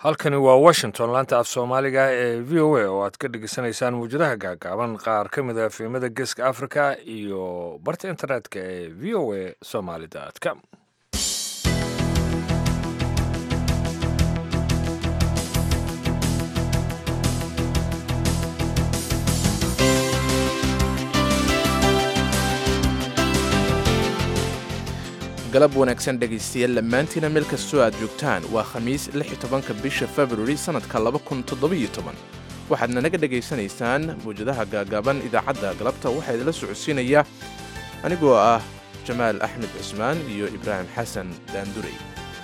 halkani waa washington laanta af soomaaliga ee v o a oo aad ka dhegeysanaysaan muwjadaha gaagaaban qaar ka mid a filimada geeska africa iyo barta internetka ee v o a somaly com galab wanaagsan dhegaystayaal dhammaantiina meel kastoo aad joogtaan waa khamiis tobanka bisha februari sannadka waxaadna naga dhegaysanaysaan mawjadaha gaagaaban idaacadda galabta waxaa idinla socodsiinaya anigoo ah jamaal axmed cusmaan iyo ibraahim xasan daandurey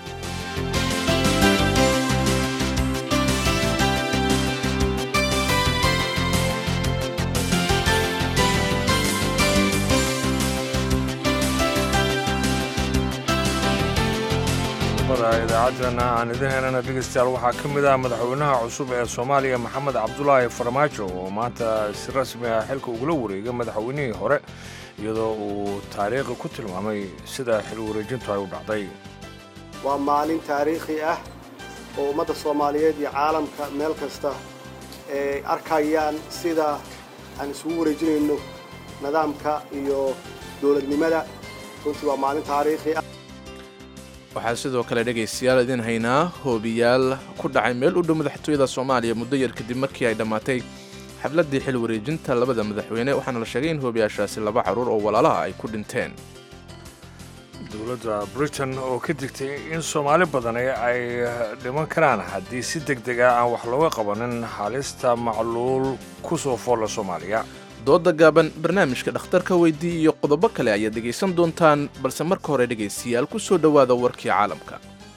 idaacadana aan idin helana dhegeystayaal waxaa ka mid ah madaxweynaha cusub ee soomaaliya maxamed cabdulaahi farmaajo oo maanta si rasmi ah xilka ugula wareegay madaxweynihii hore iyadoo uu taariikhi ku tilmaamay sida xil wareejintu ay u dhacday waa maalin taariikhi ah oo ummadda soomaaliyeed iyo caalamka meel kasta ay arkayaan sida aan isugu wareejinayno nidaamka iyo dowladnimada runtii waa maalin taariikhi ah waxaa sidoo kale dhegaystayaal idin haynaa hoobiyaal ku dhacay meel u dhow madaxtooyada soomaaliya muddo yar kadib markii ay dhammaatay xafladdii xil wareejinta labada madaxweyne waxaana la sheegay in hoobiyaashaasi laba carruur oo walaalaha ay ku dhinteen dowladda britain oo ka digtay in soomaali badani ay dhiman karaan haddii si deg deg ah aan wax looga qabanin halista macluul ku soo foolla soomaaliya dooda gaaban barnaamijka dhakhtarka weydii iyo qodobo kale ayaad dhegaysan doontaan balse marka hore dhegaystayaal ku soo dhowaada warkii caalamka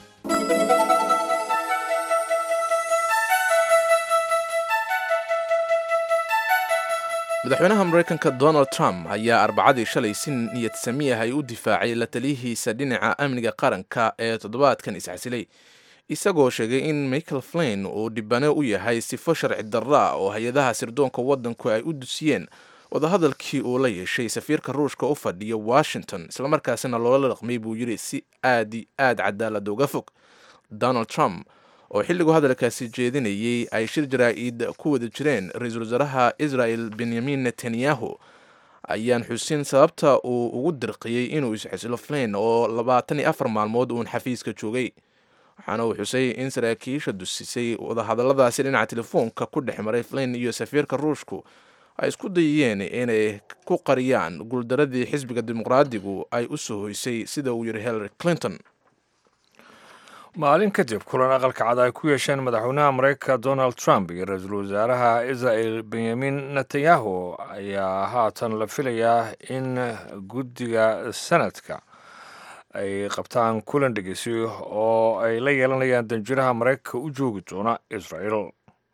madaxweynaha maraykanka donald trump ayaa arbacadii shalay si niyad sami ah ay u difaacay la taliyihiisa dhinaca amniga qaranka ee toddobaadkan isxasilay isagoo sheegay in michael flain uu dhibane u yahay sifo sharci darra oo hay-adaha sirdoonka waddanku ay u dusiyeen wadahadalkii uu la yeeshay safiirka ruushka u fadhiya washington islamarkaasina loola dhaqmay buu yidhi si aadi aad cadaalad uga fog donald trump oo xilligu hadalkaasi jeedinayay ay shir jaraa-id ku wada jireen ra-iisul wasaaraha israel benyamin netanyahu ayaan xusin sababta uu ugu dirqiyey inuu isxisilo flain oo labaatan iyo afar maalmood uun xafiiska joogay waxaana uu xusay in saraakiisha dusisay wadahadalladaasi dhinaca telefoonka ku dhex maray flain iyo safiirka ruushku ay isku dayayeen inay ku qariyaan guuldaradii xisbiga dimuqraadigu ay u soo hoysay sida uu yidhi hillary clinton maalin kadib kulan aqalka cad ay ku yeesheen madaxweynaha maraykanka donald trump iyo ra-iisul wasaaraha israel benyamin netanyahu ayaa haatan la filayaa in guddiga sanadka ay qabtaan kulan dhegeysi oo ay la yeelanayaan danjiraha maraykanka u joogi doona israel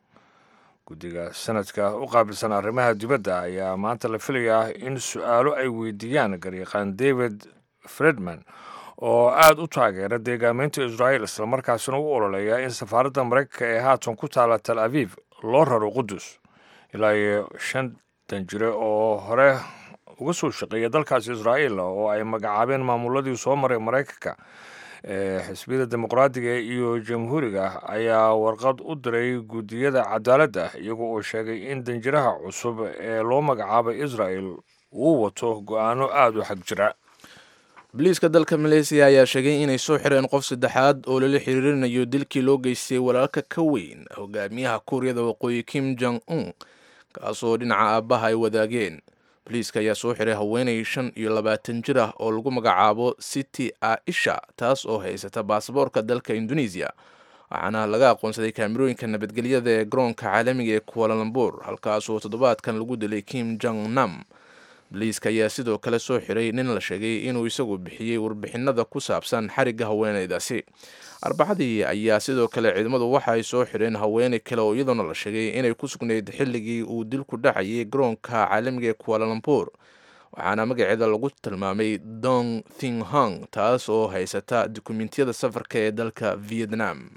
guddiga sanadka u qaabilsan arrimaha dibadda ayaa maanta la filayaa in su-aalo ay weydiiyaan garyaqaan david fredman oo aada u taageera deegaameynta israel islamarkaasina u ololeeya in safaaradda maraykanka ee haatan ku taala tal aviv loo raro qudus ilaa iyo shan danjire oo hore uga soo shaqeeya dalkaasi israa'iil oo ay magacaabeen maamuladii soo maray maraykanka ee xisbiyada dimuqraadiga iyo jamhuuriga ayaa warqad u diray guddiyada cadaaladda iyagoo uu sheegay in danjiraha cusub ee loo magacaabay israel uu wato go-aano aada u xag jira boliiska dalka maleysiya ayaa sheegay inay soo xireen qof saddexaad oo lala xiriirinayo dilkii loo geystay walaalka ka weyn hogaamiyaha kuuriyada waqooyi kim jong un kaasoo dhinaca aabbaha ay wadaageen boliiska ayaa soo xiray haweenay shan iyo labaatan jir ah oo lagu magacaabo city aisha taas oo haysata baasaboorka dalka indonesiya waxaana laga aqoonsaday kaamirooyinka nabadgelyada ee garoonka caalamiga ee kualalambur halkaasoo toddobaadkan lagu dilay kim jong nam boliiska ayaa sidoo kale soo xiray nin la sheegay inuu isagu bixiyey warbixinada ku saabsan xarigga haweenaydaasi arbacadii ayaa sidoo kale ciidamadu waxa ay soo xireen haweeney kale oo iyadoona la sheegay inay ku sugnayd xilligii uu dilku dhacayay garoonka caalamiga ee kualalambur waxaana magaceeda lagu tilmaamay dong thing hong taas oo haysata dukumentiyada safarka ee dalka vietnam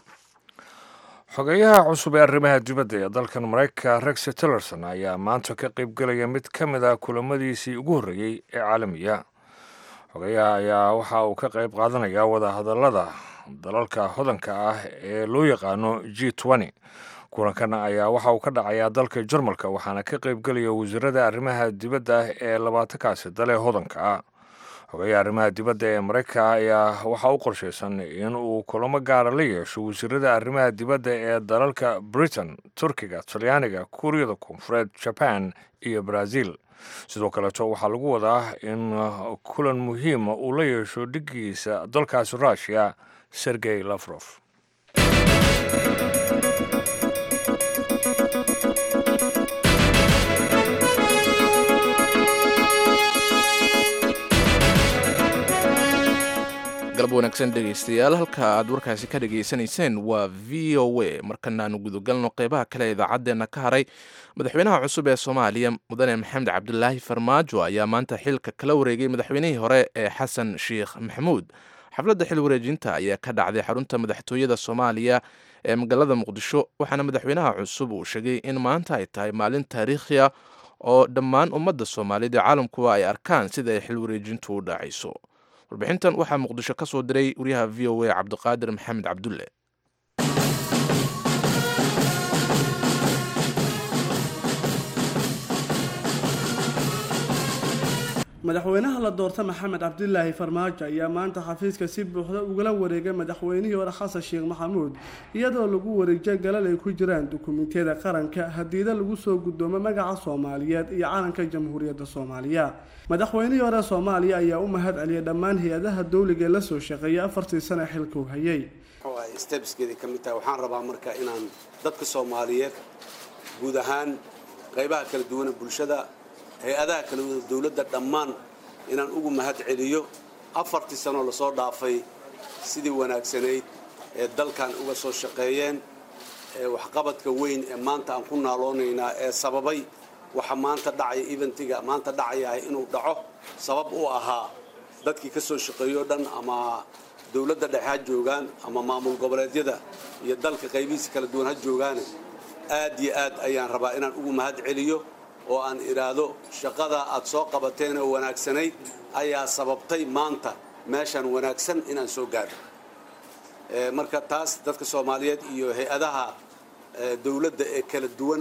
xogeyaha cusub ee arrimaha dibadda ee dalkan maraykanka rex tillerson ayaa maanta ka qaybgelaya mid ka mid ah kulamadiisii ugu horreeyey ee caalamiya xogeyaha ayaa waxa uu ka qayb qaadanaya wadahadallada dalalka hodanka ah ee loo yaqaano g n kulankan ayaa waxa uu ka dhacayaa dalka jarmalka waxaana ka qaybgelaya wasiirada arrimaha dibadda ee labaatankaasi dale hodanka ah xogeya arrimaha dibadda ee maraykanka ayaa waxaa u qorshaysan in uu kulamo gaara la yeesho wasiirada arrimaha dibadda ee dalalka britain turkiga talyaaniga kuuriyada koonfureed jaban iyo brazil sidoo kaleeto waxaa lagu wadaa in kulan muhiima uu la yeesho dhigiisa dalkaasi russiya sergey lafrof galab wanaagsan dhegaystayaal halka aad warkaasi ka dhegaysanayseen waa v o a markanaanu gudagalno qeybaha kale idaacaddeena ka haray madaxweynaha cusub ee soomaaliya mudane maxamed cabdulaahi farmaajo ayaa maanta xilka kala wareegay madaxweynihii hore ee xasan sheikh maxamuud xafladda xil wareejinta ayaa ka dhacday xarunta madaxtooyada soomaaliya ee magaalada muqdisho waxaana madaxweynaha cusub uu sheegay in maanta ay tahay maalin taariikhiya oo dhammaan ummadda soomaaliyeed ee caalamkuwa ay arkaan sida ay xil wareejintu u dhacayso warbixintan waxaa muqdisho ka soo diray wariyaha v o a cabdiqaadir maxamed cabdulle madaxweynaha la doorta maxamed cabdilaahi farmaajo ayaa maanta xafiiska si buuxda ugala wareegay madaxweynihii hore xasan sheekh maxamuud iyadoo lagu wareejiyo galal ay ku jiraan dukumentiyada qaranka hadiida lagu soo gudoomo magaca soomaaliyeed iyo calanka jamhuuriyadda soomaaliya madaxweynihii hore soomaaliya ayaa u mahad celiyay dhammaan hay-adaha dowliga ee lasoo shaqeeyay afartii sane xilka u hayay stebskeedii ka mid tahay waxaan rabaa marka inaan dadka soomaaliyeed guud ahaan qaybaha kala duwana bulshada hay-adaha kala wada dowladda dhammaan inaan ugu mahad celiyo afartii sanoo lasoo dhaafay sidii wanaagsanayd ee dalkan uga soo shaqeeyeen ee waxqabadka weyn ee maanta aan ku naaloonaynaa ee sababay waxa maanta dhacaya eventiga maanta dhacayahay inuu dhaco sabab u ahaa dadkii ka soo shaqeeyo o dhan ama dowladda dhexe ha joogaan ama maamul goboleedyada iyo dalka qaybihiisa kala duwan ha joogaane aad iyo aad ayaan rabaa inaan ugu mahad celiyo oo aan idhaahdo shaqada aad soo qabateen oo wanaagsanayd ayaa sababtay maanta meeshaan wanaagsan inaan soo gaadho marka taas dadka soomaaliyeed iyo hay-adaha dowladda ee kala duwan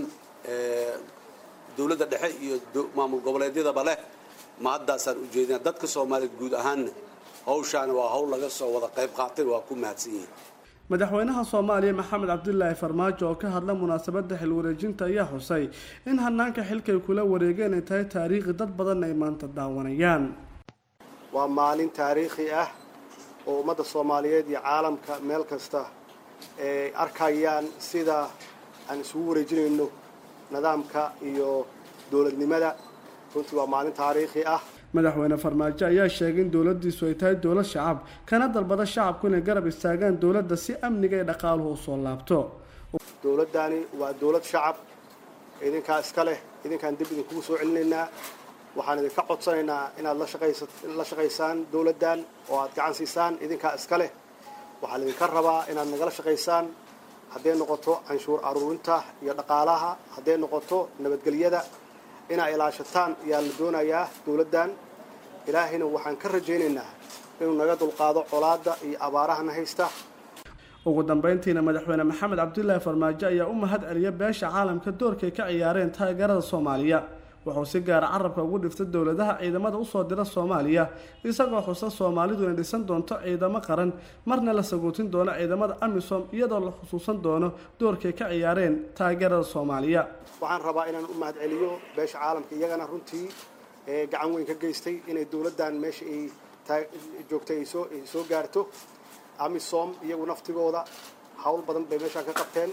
dowladda dhexe iyo maamul goboleedyadaba leh ma haddaasaan ujeedina dadka soomaaliyeed guud ahaanna hawshaani waa hawl laga soo wada qayb qaatay waa ku mahadsan yihiin madaxweynaha soomaaliya maxamed cabdilaahi farmaajo oo ka hadla munaasabadda xil wareejinta ayaa xusay in hanaanka xilkay kula wareegeen ay tahay taariikhi dad badan ay maanta daawanayaan waa maalin taariikhi ah oo ummadda soomaaliyeed iyo caalamka meel kasta ay arkayaan sida aan isugu wareejinayno nidaamka iyo dowladnimada runtii waa maalin taariikhi ah madaxweyne farmaajo ayaa sheegay in dowladdiisu ay tahay dowlad shacab kana dalbada shacabku inay garab istaagaan dowladda si amniga ee dhaqaaluhu u soo laabto dowladdani waa dowlad shacab idinkaa iska leh idinkaan dib idinkugu soo celinaynaa waxaan idinka codsanaynaa inaad la shaqaysaan dowladdan oo aad gacan siisaan idinkaa iska leh waxaa laydinka rabaa inaad nagala shaqaysaan hadday noqoto canshuur aruurinta iyo dhaqaalaha hadday noqoto nabadgelyada inaa ilaashataan ayaa la doonayaa dowladdan ilaahayna waxaan ka rajaynaynaa inuu naga dulqaado colaadda iyo abaarahana haysta ugu dambeyntiina madaxweyne maxamed cabdilaahi farmaajo ayaa u mahad celiya beesha caalamka doorkay ka ciyaareen taageerada soomaaliya wuxuu si gaara carabka ugu dhiftay dowladaha ciidamada usoo dira soomaaliya isagoo xusa soomaalidu inay dhisan doonto ciidamo qaran marna la sagootin doono ciidamada amisom iyadoo la xusuusan doono doorkay ka ciyaareen taageerada soomaaliya waxaan rabaa inaan u mahad celiyo beesha caalamka iyagana runtii gacan weyn ka geystay inay dowladdan meesha ay joogtay ay soo gaarto amisom iyagu naftigooda hawl badan bay meeshaan ka qabteen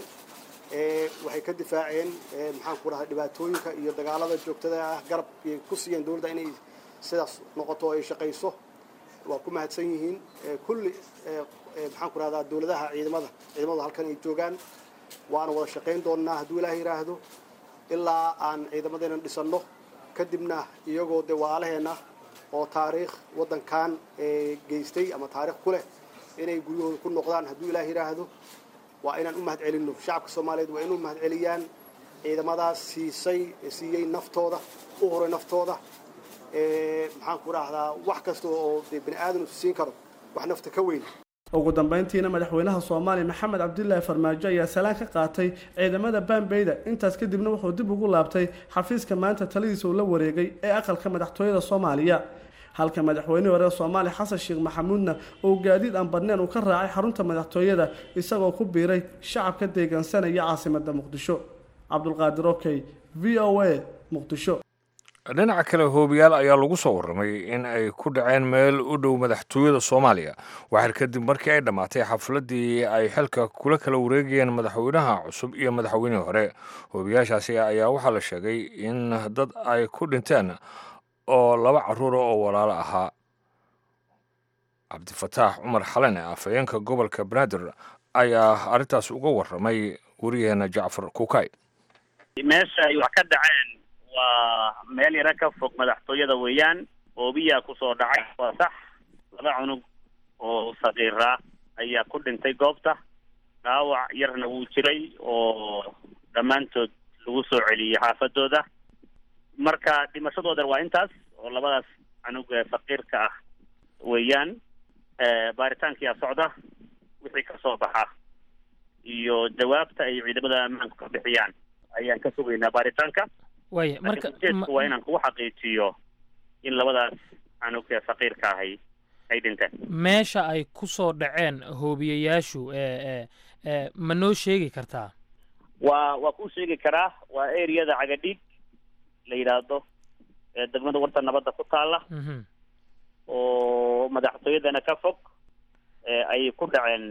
waxay ka difaaceen maxaan ku dhahay dhibaatooyinka iyo dagaalada joogtada ah garab ay ku siiyeen dowladda inay sidaas noqoto o ay shaqayso waa ku mahadsan yihiin kulli maxaan ku rahdaa dowladaha ciidamada ciidamadu halkan ay joogaan waana wada shaqayn doonnaa hadduu ilaah yidhaahdo ilaa aan ciidamadeena dhisanno kadibna iyagoo dee waalaheenna oo taariikh waddankan geystay ama taarikh ku leh inay guryahooda ku noqdaan hadduu ilaah yidhaahdo waa inaan u mahad celinno shacabka soomaaliyeed waa inuu mahad celiyaan ciidamadaas siisay siiyey naftooda u horay naftooda maxaan ku dhahdaa wax kasta oo dee bani aadam siin karo wax nafta ka weyn ugu dambeyntiina madaxweynaha soomaaliya maxamed cabdilaahi farmaajo ayaa salaan ka qaatay ciidamada baambeyda intaas kadibna wuxuu dib ugu laabtay xafiiska maanta taladiisa uu la wareegay ee aqalka madaxtooyada soomaaliya halka madaxweynihii hore soomaaliya xasan sheekh maxamuudna uu gaadiid aan badneen uu ka raacay xarunta madaxtooyada isagoo ku biiray shacabka deegaansanaya caasimada muqdisho cabdulqaadir okey v o a muqdisho dhinaca kale hoobiyaal ayaa lagu soo warramay in ay ku dhaceen meel u dhow madaxtooyada soomaaliya waxaar kadib markii ay dhammaatay xafladdii ay xilka kula kala wareegayeen madaxweynaha cusub iyo madaxweynihii hore hoobiyaashaasi ayaa waxaa la sheegay in dad ay ku dhinteen oo laba caruura oo walaalo ahaa cabdifataax cumar xalene afhayeenka gobolka banaadir ayaa arrintaas uga warramay wariyaheena jacfar kukay meesha ay wax ka dhaceen waa meel yaro ka fog madaxtooyada weeyaan oobiyaa kusoo dhacay waa sax laba cunug oo sakiira ayaa ku dhintay goobta dhaawac yarna wuu jiray oo dhammaantood lagu soo celiyey xaafadooda marka dhimashadooda waa intaas oo labadaas cunug ee sakiirka ah weeyaan baaritaankiyaa socda wixii kasoo baxa iyo jawaabta ay ciidamada ammaanku ka bixiyaan ayaan ka sugaynaa baaritaanka waaya marka ujeedku waa inaan kugu xaqiijiyo in labadaas canug ee faqiirka ahay ay dhinteen meesha ay ku soo dhaceen hoobiyayaashu ee ee ma noo sheegi kartaa waa waa kuu sheegi karaa waa areada cagadhiig la yidhaahdo ee degmada warta nabadda ku taala mhm oo madaxtooyadana ka fog ee ay ku dhaceen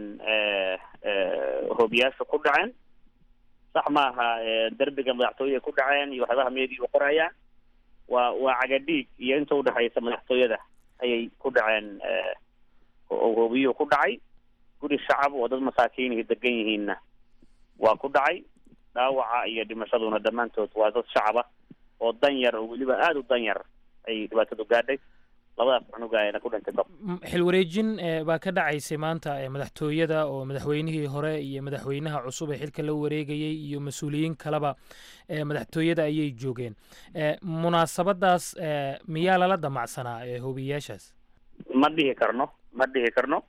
hoobiyaasha ku dhaceen sax maaha derbiga madaxtooyada ku dhaceen iyo waxyaabaha meediya u qorayaan waa waa cagadhiig iyo inta udhexaysa madaxtooyada ayay ku dhaceen oo hoobiyuhu ku dhacay guri shacab oo dad masaakiinihi degan yihiinna waa ku dhacay dhaawaca iyo dhimashaduna dhammaantood waa dad shacaba oo dan yar oo weliba aada u dan yar ay dhibaatadu gaadhay labadaas cunugaayana ku dhintay gob M- xilwareejin ee baa ka dhacaysay maanta ee madaxtooyada oo madaxweynihii hore iyo madaxweynaha cusub ee xilka la wareegayey iyo mas-uuliyiin kaleba ee madaxtooyada ayay joogeen ee munaasabadaas ee miyaa lala damacsanaa ee hoobiyayaashaas ma dhihi karno ma dhihi karno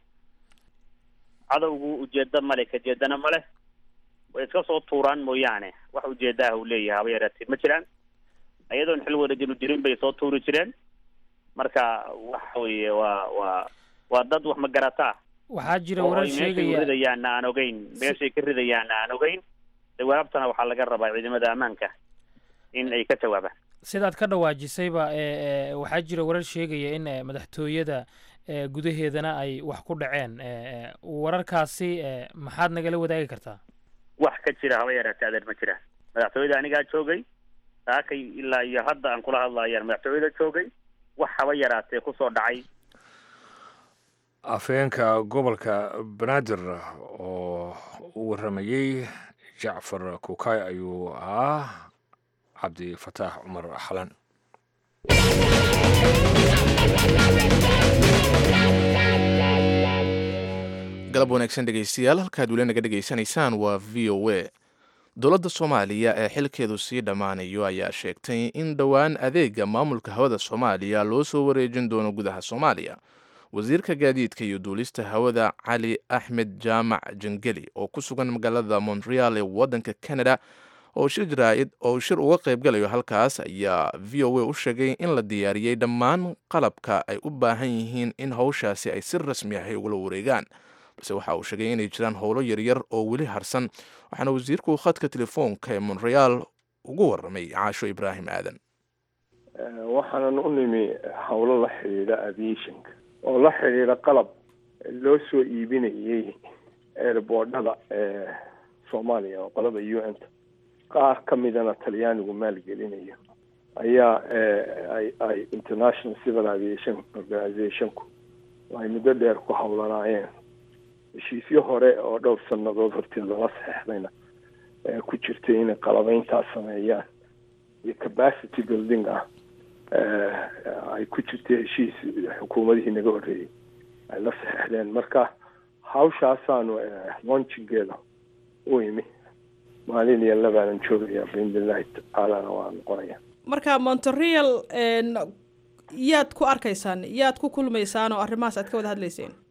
cadowgu ujeedo male kajeedana male way iska soo tuuraan mooyaane wax ujeedaah uu leeyahay haba yaraatee ma jiraan iyadoon xil wareejinu jirin bay soo tuuri jireen marka waxa weeye waa waa waa dad wax magarataa waxaa jira oo warar ay meeshay u sheegaya ridayaanna aan ogeyn meeshay ka ridayaanna aan ogeyn jawaabtana waxaa laga rabaa ciidamada ammaanka in ay ka jawaabaan sidaad ka dhawaajisayba ee ee waxaa jira warar sheegaya in ee, madaxtooyada ee gudaheedana ay wax ku dhaceen ee ee, wararkaasi ee maxaad nagala wadaagi kartaa wax ka jira haba yaraatee adeer ma jiraan madaxtooyada anigaa joogay saakay ilaa iyo hadda aan kula hadlayaan madaxtooyada joogay wax haba yaraatee kusoo dhacay afhayeenka gobolka banaadir oo u warramayey jacfar kukay ayuu ahaa cabdi fataax cumar xalan galab wanaagsan dhegaystayaal halkaad weli naga dhegaysanaysaan waa v o a dowladda soomaaliya ee xilkeedu sii dhammaanayo ayaa sheegtay in dhowaan adeega maamulka hawada soomaaliya loo soo wareejin doono gudaha soomaaliya wasiirka gaadiidka iyo duulista hawada cali axmed jaamac jangeli oo ku sugan magaalada montreal ee waddanka canada oo shir jaraa'id oo shir uga qaybgalayo halkaas ayaa v o a u sheegay in la diyaariyey dhammaan qalabka ay u baahan yihiin in howshaasi ay si rasmi ahi ugula wareegaan balse waxa uu sheegay inay jiraan howlo yaryar oo weli harsan waxaana wasiirku khadka telefoonka ee montreal ugu warramay caasho ibraahim aadan waxaanan u nimi howlo la xidhiidha aviationka oo la xidhiidha qalab loo soo iibinayay eerboodhada ee soomaaliya oo qolada u n ta qaar ka midana talyaanigu maalgelinayo ayaa ay ay international civil aviation organizationku ay muddo dheer ku howlanaayeen heshiisyo hore oo dhowr sanadood horteed lala saxeixdayna ku jirtay inay qalabeyntaas sameeyaan iyo capacity building ah ay ku jirtay heshiis xukuumadihii naga horreeyey ay la saxeixdeen marka hawshaasaanu launchingeeda u imi maalin iyo labaanan joogaya biidnillahi tacaalana waa noqonaya marka montreal yaad ku arkaysaan yaad ku kulmaysaan oo arrimahaas aad ka wada hadlayseen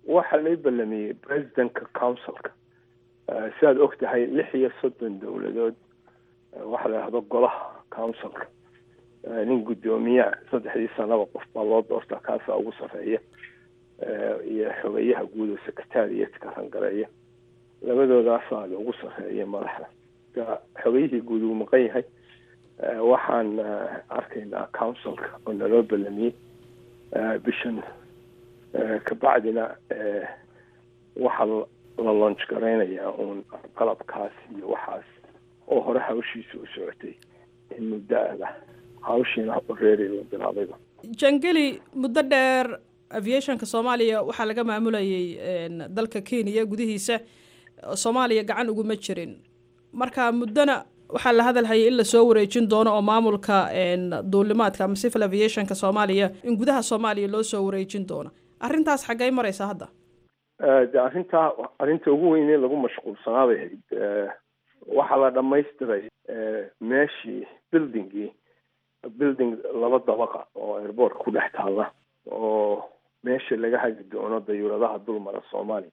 waxaa lay ballamiyey presidentka councilka sidaad og tahay lix iyo soddon dowladood waxaa la yidhahdo golaha councilka nin guddoomiya saddexdii sanaba qof baa loo doortaa kaasaa ugu sarreeya iyo xogeyaha guud oo secretariatka rangareeya labadoodaasaa ugu sarreeya madaxda marka xogeyihii guud uu maqan yahay waxaan arkaynaa councilka oo naloo ballamiyey bishan kabacdina waxaa la launch garaynayaa uun qalabkaas iyo waxaas oo hore hawshiisa u socotay in muddo ada hawshiina reeri la bilaabayba jangeli muddo dheer aviationka soomaaliya waxaa laga maamulayay dalka kenya gudihiisa soomaaliya gacan uguma jirin marka muddona waxaa la hadalhayay in lasoo wareejin doono oo maamulka duulimaadka ama civil aviationka soomaaliya in gudaha soomaaliya loo soo wareejin doono arrintaas xaggay maraysaa hadda de arrintaa arrinta ugu weynee lagu mashquulsanaa bay ahayd waxaa la dhamaystiray meeshii buildingii building laba dabaqa oo airboortka ku dhex taalla oo meesha laga hagi doono dayuuradaha dulmara soomaaliya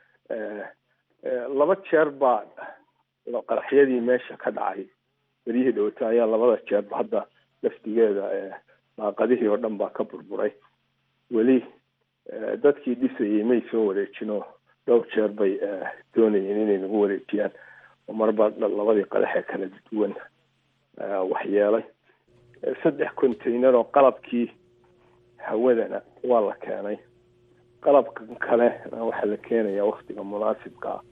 laba jeer baa qaraxyadii meesha ka dhacay beryihii dhowata ayaa labada jeerba hadda laftigeeda daaqadihii oo dhan baa ka burburay weli dadkii dhisayay may soo wareejinoo dhowr jeer bay doonayeen inay nagu wareejiyaan oo marba labadii qadaxee kala duwan waxyeelay saddex container oo qalabkii hawadana waa la keenay qalabkan kale waxaa la keenayaa waktiga munaasibka ah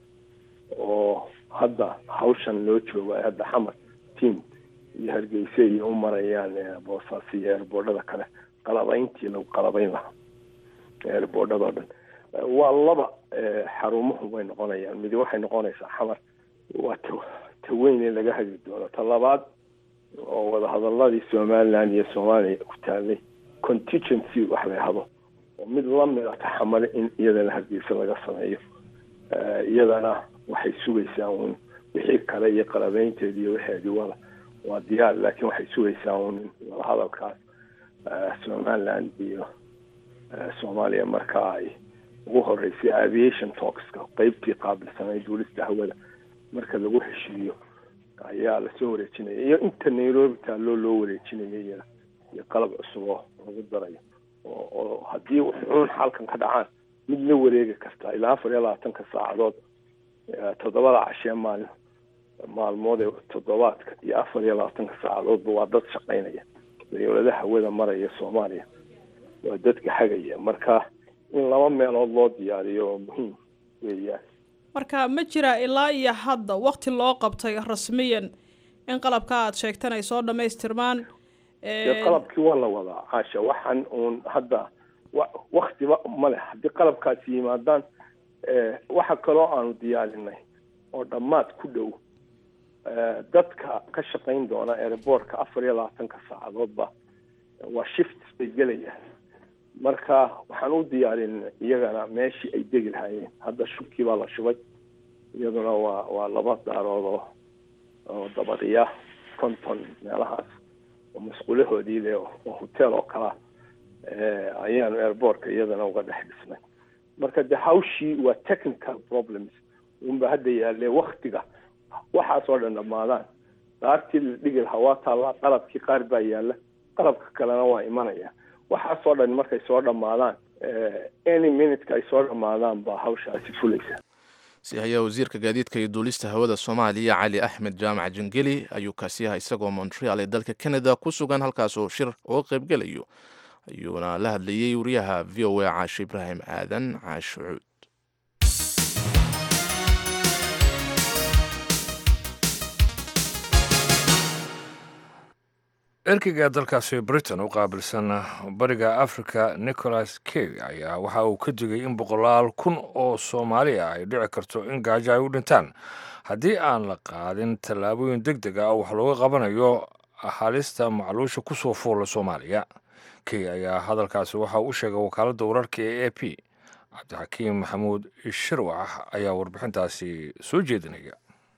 oo hadda hawshan loo jooga hadda xamar team iyo hargeysa iyo u marayaan boosaas iyo eerboodhada kale qalabayntii lagu qalabayn lahaa eerboodhadao dhan waa laba xarumuhu bay noqonayaan midi waxay noqonaysaa xamar waa ta taweyn ee laga hagi doono ta labaad oo wadahadaladii somaliland iyo soomaaliya ku taalay contingency wax la yahdo oo mid lamid a taxamale in iyadana hargeysa laga sameeyo iyadana waxay sugaysaa uun wixii kale iyo qalabeynteedi iyo waxeedii wada waa diyaar laakiin waxay sugaysaa uun wadahadalkaas somaliland iyo soomaaliya marka ay ugu horeysay aviation talkska qeybtii qaabilsanay duulista hawada marka lagu heshiiyo ayaa lasoo wareejinaya iyo inta nairobi taalloo loo wareejinaya iyada iyo qalab cusub oo lagu darayo oo oo haddii wuxuun xalkan ka dhacaan mid la wareegi kartaa ilaa afar iyo labaatanka saacadood toddobada cashee maalin maalmood ee toddobaadka iyo afar iyo labaatanka saacadoodba waa dad shaqaynaya dawladaha hawada maraya soomaaliya waa dadka hagaya marka in laba meelood loo diyaariyo oo muhiim weeyaan marka ma jira ilaa iyo hadda wakti loo qabtay rasmiyan in qalabka aad sheegtan ay soo dhamaystirmaan dee qalabkii waa la wadaa caasha waxaan uun hadda wa waktiba ma leh haddii qalabkaasi yimaadaan waxa kaloo aanu diyaarinay oo dhammaad ku dhow dadka ka shaqayn doona airboortka afar iyo labaatanka saacadoodba waa shift bay gelayaan marka waxaan u diyaarinay iyagana meeshii ay degi lahaayeen hadda shubkii baa la shubay iyaduna waa waa laba daarood oo oo dabadiya konton meelahaas oo masquulahoodii leh oo hotel oo kalea ayaanu airboortka iyadana uga dhex dhisnay marka de hawshii waa technical problems unba hadda yaalee waktiga waxaasoo dhan dhammaadaan daartii la dhigi lahaa waa taallaa qalabkii qaar baa yaalla qalabka kalena waa imanaya waxaasoo dhan markay soo dhammaadaan any minuteka ay soo dhammaadaan baa hawshaasi fulaysa si hayaa wasiirka gaadiidka iyo duulista hawada soomaaliya cali axmed jaamac jangeli ayuu kaasi aha isagoo montreal ee dalka canada ku sugan halkaasoo shir uga qaybgelayo ayuuna la hadlayey wariyaha v o a caashe ibraahim aadan caashe cuud erkeyga dalkaasi britain u qaabilsan bariga africa nicholas key ayaa waxa uu ka digay in boqolaal kun oo soomaali ah ay dhici karto in gaajo ay u dhintaan haddii aan la qaadin tallaabooyin deg deg ah oo wax looga qabanayo halista macluusha kusoo fuula soomaaliya key ayaa hadalkaasi waxa u sheegay wakaaladda wararka ee a p cabdixakiim maxamuud shirwax ayaa warbixintaasi soo jeedinaya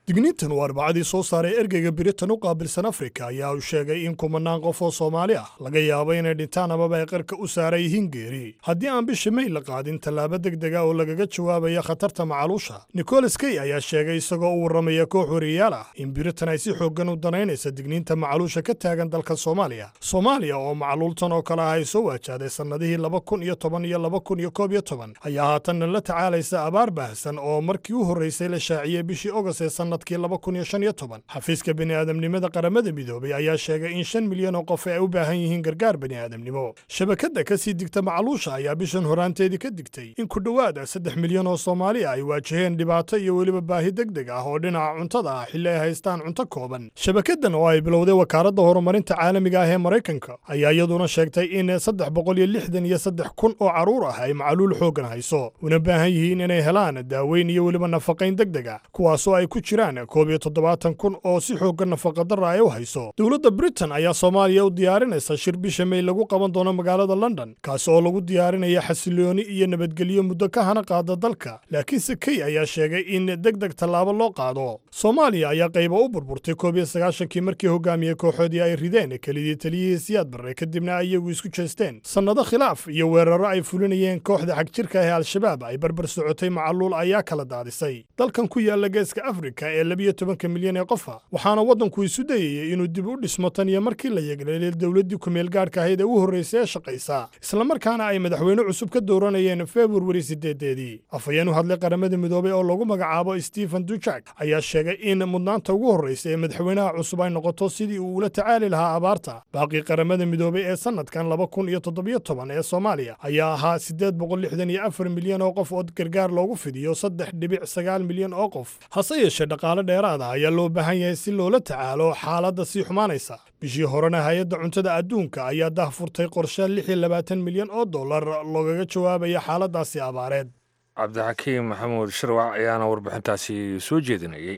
digniintan uu arbacadii soo saaray ergeyga biritan u qaabilsan afrika ayaa uu sheegay in kumanaan qof oo soomaali ah laga yaabo inay dhintaan amaba ay qarka u saaran yihiin geeri haddii aan bisha may la qaadin tallaabo degdega oo lagaga jawaabaya khatarta macaluusha nicholas key ayaa sheegay isagoo u warramaya koox wariyaal ah in biritan ay si xooggan u danaynaysa digniinta macaluusha ka taagan dalka soomaaliya soomaaliya oo macluultan oo kale ah ay soo waajahday sannadihii laba kun iyo toban iyo laba kun iyo koob iyo toban ayaa haatanna la tacaalaysa abaar baahsan oo markii u horraysay la shaaciyey bishii ogost ee sannadkii laba kun iyo shan iyo toban xafiiska bini'aadamnimada qaramada midoobay ayaa sheegay in shan milyan oo qof ay u baahan yihiin gargaar bini'aadamnimo shabakadda ka sii digta macluusha ayaa bishan horaanteedii ka digtay in ku dhowaada saddex milyan oo soomaali ah ay waajaheen dhibaato iyo weliba baahi degdeg ah oo dhinaca cuntada ah xilli ay haystaan cunto kooban shabakaddan oo ay bilowday wakaaladda horumarinta caalamiga ah ee maraykanka ayaa iyaduna sheegtay in saddex boqol iyo lixdan iyo saddex kun oo carruur ah ay macluul xooggan hayso una baahan yihiin inay helaan daaweyn iyo weliba nafaqayn degdeg ah kuwaasoo ay ku jiraan koob iyo toddobaatan kun oo si xooggan nafaqadarra ay u hayso dowladda britain ayaa soomaaliya u diyaarinaysa shir bisha may lagu qaban doono magaalada london kaasi oo lagu diyaarinaya xasilooni iyo nabadgelyo muddo ka hana qaada dalka laakiinse key ayaa sheegay in deg deg tallaabo loo qaado soomaaliya ayaa qayba u burburtay koob iyo sagaashankii markii hogaamiyey kooxoodii ay rideen kelidii taliyihii siyaad barre kadibna ay iyagu isku jeesteen sannado khilaaf iyo weeraro ay fulinayeen kooxda xagjirka ee al-shabaab ay barbar socotay macaluul ayaa kala daadisay dalkan ku yaalla geeska afrika ee labiyo tobanka milyan ee qofa waxaana waddanku isu dayayey inuu dib u dhismo tan iyo markii la yeegleelay dowladdii kumeel gaadhka ahayd ee u horraysay ee shaqaysa islamarkaana ay madaxweyne cusub ka dooranayeen februari sideedeedii afhayeen u hadlay qaramada midoobay oo lagu magacaabo stephen dujak ayaa sheegay in mudnaanta ugu horraysa ee madaxweynaha cusub ay noqoto sidii uu ula tacaali lahaa abaarta baaqii qaramada midoobay ee sannadkan laba kun iyo toddobiyo toban ee soomaaliya ayaa ahaa siddeed boqol lixdan iyo afar milyan oo qof oo gargaar loogu fidiyo saddex dhibic sagaal milyan oo qof hase yeeshee dhaqaale dheeraad ah ayaa loo baahan yahay si loola tacaalo xaaladda sii xumaanaysa bishii horena hay-adda cuntada adduunka ayaa dahfurtay qorshe lix iyo labaatan milyan oo dollar loogaga jawaabaya xaaladdaasi abaareed cabdixakiim maxamuud shirwac ayaana warbixintaasi soo jeedinayay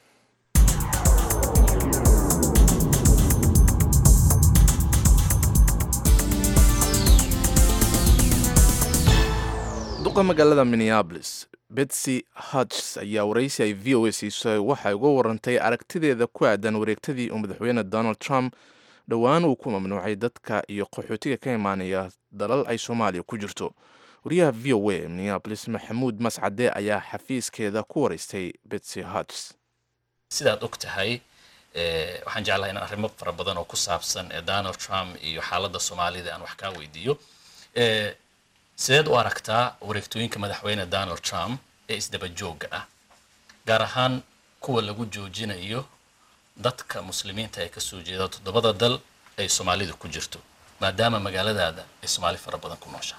duqa magaalada minneabolis betsy hodges ayaa waraysi ay v o a siisay waxay uga warantay aragtideeda ku aadan wareegtadii uu madaxweyne donald trump dhowaan uu ku mamnuucay dadka iyo qaxootiga ka imaanaya dalal ay soomaaliya ku jirto wariyaha v o a minneabolis maxamuud mascade ayaa xafiiskeeda ku waraystay betsy hodges sidaad og tahay waxaan jeclahay in arrimo fara badan oo ku saabsan donald trump iyo xaaladda soomaalida aan wax kaa weydiiyo sideed u aragtaa wareegtooyinka madaxweyne donald trump ee isdaba joogga ah gaar ahaan kuwa lagu joojinayo dadka muslimiinta ee kasoo jeeda toddobada dal ay soomaalidu ku jirto maadaama magaaladaada ay soomaali fara badan ku nooshahay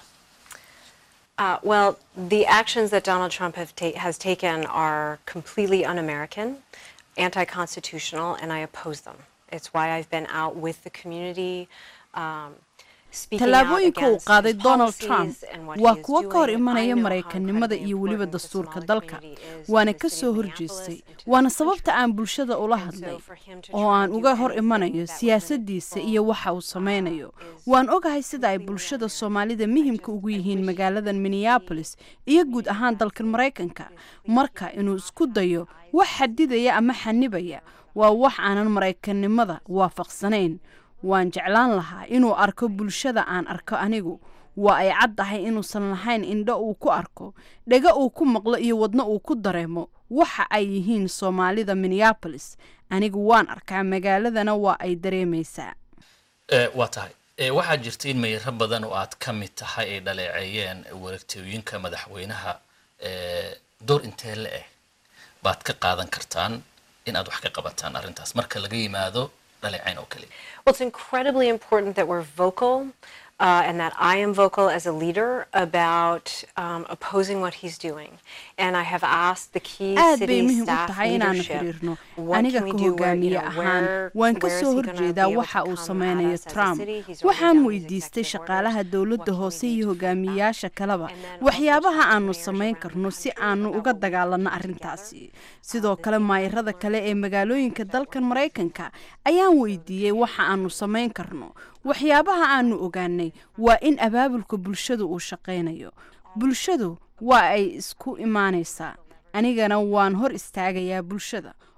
Uh, well, the actions that Donald Trump have ta- has taken are completely un American, anti constitutional, and I oppose them. It's why I've been out with the community. Um, tallaabooyinka uu qaaday donald trump waa kuwo ka hor imanaya maraykanimada iyo weliba dastuurka dalka waana ka soo horjeestay waana sababta aan bulshada ula hadlay oo aan uga hor imanayo siyaasaddiisa iyo waxa uu samaynayo waan ogahay sida ay bulshada soomaalida muhimka ugu yihiin magaaladan minneabolis iyo guud ahaan dalkan maraykanka marka inuu isku dayo wax xadidaya ama xanibaya waa wax aanan maraykanimada waafaqsanayn waan jeclaan lahaa inuu arko bulshada aan arko anigu waa ay caddahay inuusan lahayn indho uu ku arko dhega uu ku maqlo iyo wadno uu ku dareemo waxa ay yihiin soomaalida minneabolis anigu waan arkaa magaaladana waa ay dareemaysaa waa tahay waxaa jirta in mayro badan oo aad ka mid tahay ay dhaleeceeyeen wareegtooyinka madaxweynaha door intee la eh baad ka qaadan kartaan in aad wax ka qabataan arrintaas marka laga yimaado dhaleecayn oo kaliya Well, it's incredibly important that we're vocal uh, and that I am vocal as a leader about um, opposing what he's doing. And I have asked the key aad bay city muhiim u staff tahay inaanu leadership, xiriirno what aniga can we ka do where, you hogaamiye know, ahaan where, waan ka where is soo he gonna horjeedaa be able waxa to uu come at sameynayo us as a trump city? He's already waxaan done his weydiistay executive shaqaalaha orders. dowladda What can hoose we do iyo to fight back? hogaamiyayaasha kaleba And then also waxyaabaha talk to aanu mayors samayn around the karno si country aanu about uga what we can dagaalanno do arrintaasi together. sidoo kale maayirada kale ee magaalooyinka dalkan maraykanka ayaan weydiiyey waxa aanu samayn karno waxyaabaha aanu ogaanay waa in abaabulka bulshadu uu shaqaynayo bulshadu waa ay isku imaanaysaa anigana waan hor istaagayaa bulshada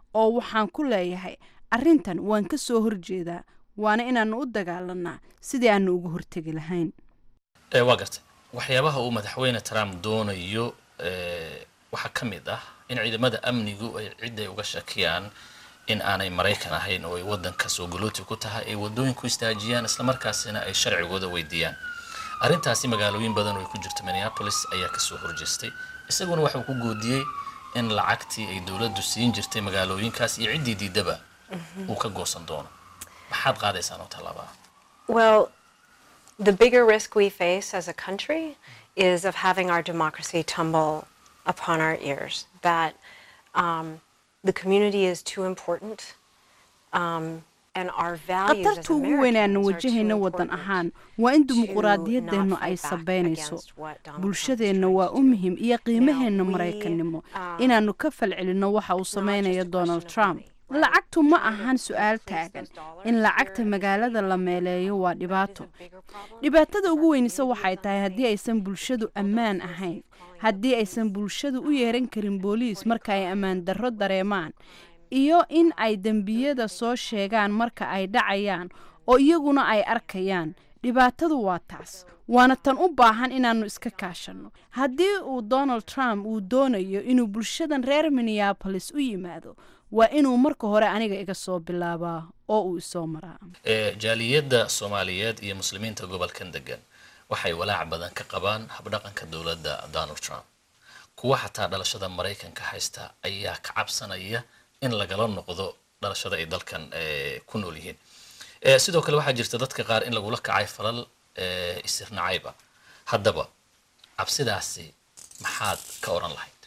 oo waxaan ku leeyahay arrintan waan ka soo horjeedaa waana inaannu u dagaalanaa sidii aanu uga hortegi lahayn waa gartay waxyaabaha uu madaxweyne trump doonayo waxaa ka mid ah in ciidamada amnigu ay cid ay uga shakiyaan in aanay maraykan ahayn oo ay waddanka soo galooti ku tahay ay waddooyin ku istaajiyaan islamarkaasina ay sharcigooda weydiiyaan arrintaasi magaalooyin badan oo ay ku jirto minneapolis ayaa kasoo horjeestay isaguna waxuu ku goodiyey in lacagtii ay dowladdu siin jirtay magaalooyinkaas iyo ciddii diidaba uu ka goosan doono maxaad qaadaysaan oo tallaabaa Well, the bigger risk we face as a country is of having our democracy tumble upon our ears. That um, the community is too important, um, and our values as khatarta ugu weyn aanu Americans are too wajahayna waddan ahaan waa in dimuquraadiyaddeennu ay sabaynayso bulshadeenna waa u muhiim iyo qiimaheenna maraykannimo inaannu ka falcelinno waxa uu samaynayo donald trump lacagtu ma ahan su-aal taagan in lacagta magaalada la meeleeyo waa dhibaato dhibaatada ugu weynise waxay tahay haddii aysan bulshadu ammaan ahayn haddii aysan bulshadu u yeeran karin booliis marka ay ammaan darro dareemaan iyo in ay dembiyada soo sheegaan marka ay dhacayaan oo iyaguna ay arkayaan dhibaatadu waa taas waana tan u baahan inaannu iska kaashanno haddii uu donald trump uu doonayo inuu bulshadan reer minneabolis u yimaado waa inuu marka hore aniga iga soo bilaabaa oo uu isoo maraa ee jaaliyadda soomaaliyeed iyo muslimiinta gobolkan degan waxay walaac badan ka qabaan habdhaqanka dowladda donald trump kuwa xataa dhalashada maraykanka haysta ayaa ka cabsanaya in lagala noqdo dhalashada ay dalkan eh, ku nool yihiin Eh, sidoo kale waxaa jirta dadka qaar in lagula kacay falal eh, isirnacayba haddaba cabsidaasi maxaad ka oran lahayd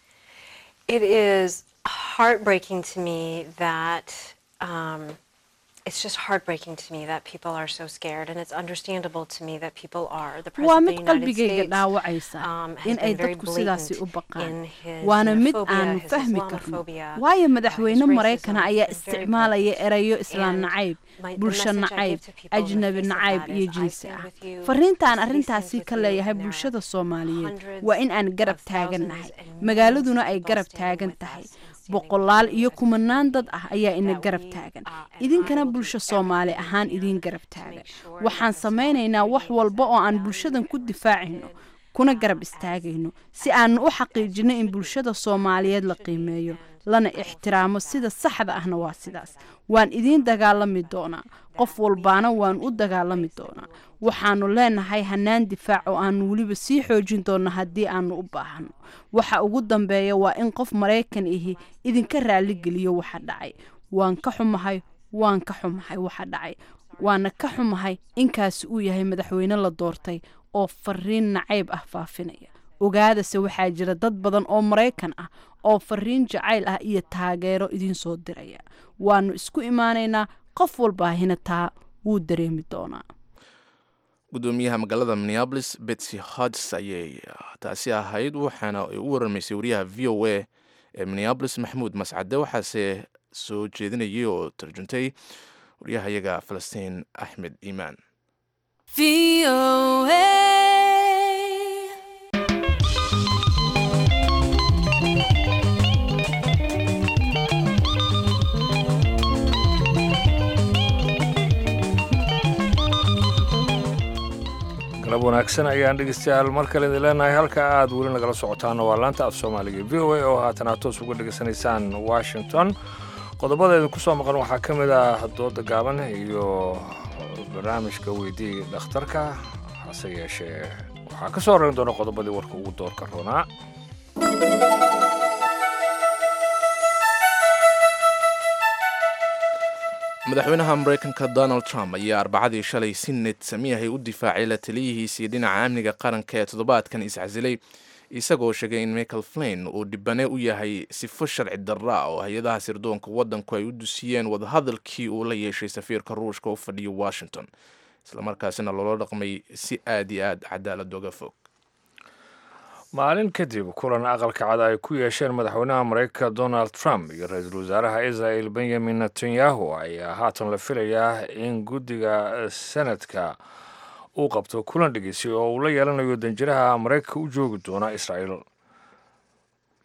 It is heartbreaking to me that um, it's just heartbreaking to me that people are so scared, and it's understandable to me that people are. The waa president mid of the United qalbigayga States dhaawacaysa um, has in ay been very dadku sidaasi u blatant baqaan in his waana mid xenophobia, aanu his fahmi karno Islamophobia, waayo uh, madaxweyne his maraykana racism ayaa is very isticmaalaya erayo islaam And nacayb my- the bulsho message I nacayb give to people in the ajnabi face of nacayb that iyo is, I jinsi stand ah with you, fariintaan he arrintaasi stands ka with you, leeyahay and there are bulshada soomaaliyeed hundreds waa in aan garab of taagannahay thousands and millions magaaladuna of ay people garab standing taagan with tahay us and standing boqolaal with iyo us kumanaan dad ah ayaa ina that garab we, taagan uh, and idinkana I will do bulsho soomaali everything ahaan we idiin can garab to taagan make sure waxaan that the small samaynaynaa wax communities walba oo that aan value bulshadan ku and difaacayno respected, kuna uh, garab as istaagayno si aanu u xaqiijino in bulshada soomaaliyeed la qiimeeyo lana ixtiraamo sida saxda ahna waa sidaas waan idiin dagaalami doonaa qof walbaana waan u dagaalami doonaa waxaanu leenahay hanaan difaac oo aanu weliba sii xoojin doonno haddii aanu u baahano waxa ugu dambeeya waa in qof maraykan ihi idinka raaligeliyo waxa dhacay waan ka xumahay waan ka xumahay waxa dhacay waana ka xumahay inkaasi uu yahay madaxweyne la doortay oo fariin nacayb ah faafinaya ogaadase waxaa jira dad badan oo maraykan ah oo fariin jacayl ah iyo taageero idiin soo diraya waanu isku imaanaynaa qof walbaahina taa wuu dareemi doonaa gudoomiyaha magaalada minneabolis betsy hodges ayay taasi ahayd waxaana ay u waramaysay wariyaha v o a ee minneabolis maxamuud mascade waxaase soo jeedinayay oo tarjuntay waryahayaga falastiin axmed iimaan galab wanaagsan ayaan dhegeystayaal mar kale idin leenahay halka aad weli nagala socotaana waa laanta af soomaaliga v o a oo haatan aad toos uga dhegeysanaysaan washington qodobada idinku soo maqan waxaa ka mid ah dooda gaaban iyo barnaamijka weydii dhakhtarka hase yeeshee waxaa ka soo horeyn doona qodobadii warka ugu doorka roonaa madaxweynaha maraykanka donald trump ayaa arbacadii shalay si ned samiyahay u difaacay la taliyihiisii dhinaca amniga qaranka ee toddobaadkan iscasilay isagoo sheegay in michael flain uu dhibane u yahay sifo sharci darra oo hay-adaha sirdoonka waddanku ay u dusiyeen wadahadalkii uu la yeeshay safiirka ruushka u fadhiya washington islamarkaasina loola dhaqmay si aad iyo aad cadaalad oga fog maalin kadib kulan aqalka cad ay ku yeesheen madaxweynaha maraykanka donald trump iyo ra-iisul wasaaraha israel benyamin netanyahu ayaa haatan la filayaa in guddiga senadka uu qabto kulan dhegeysi oo uu la yeelanayo danjiraha maraykanka u joogi doona israel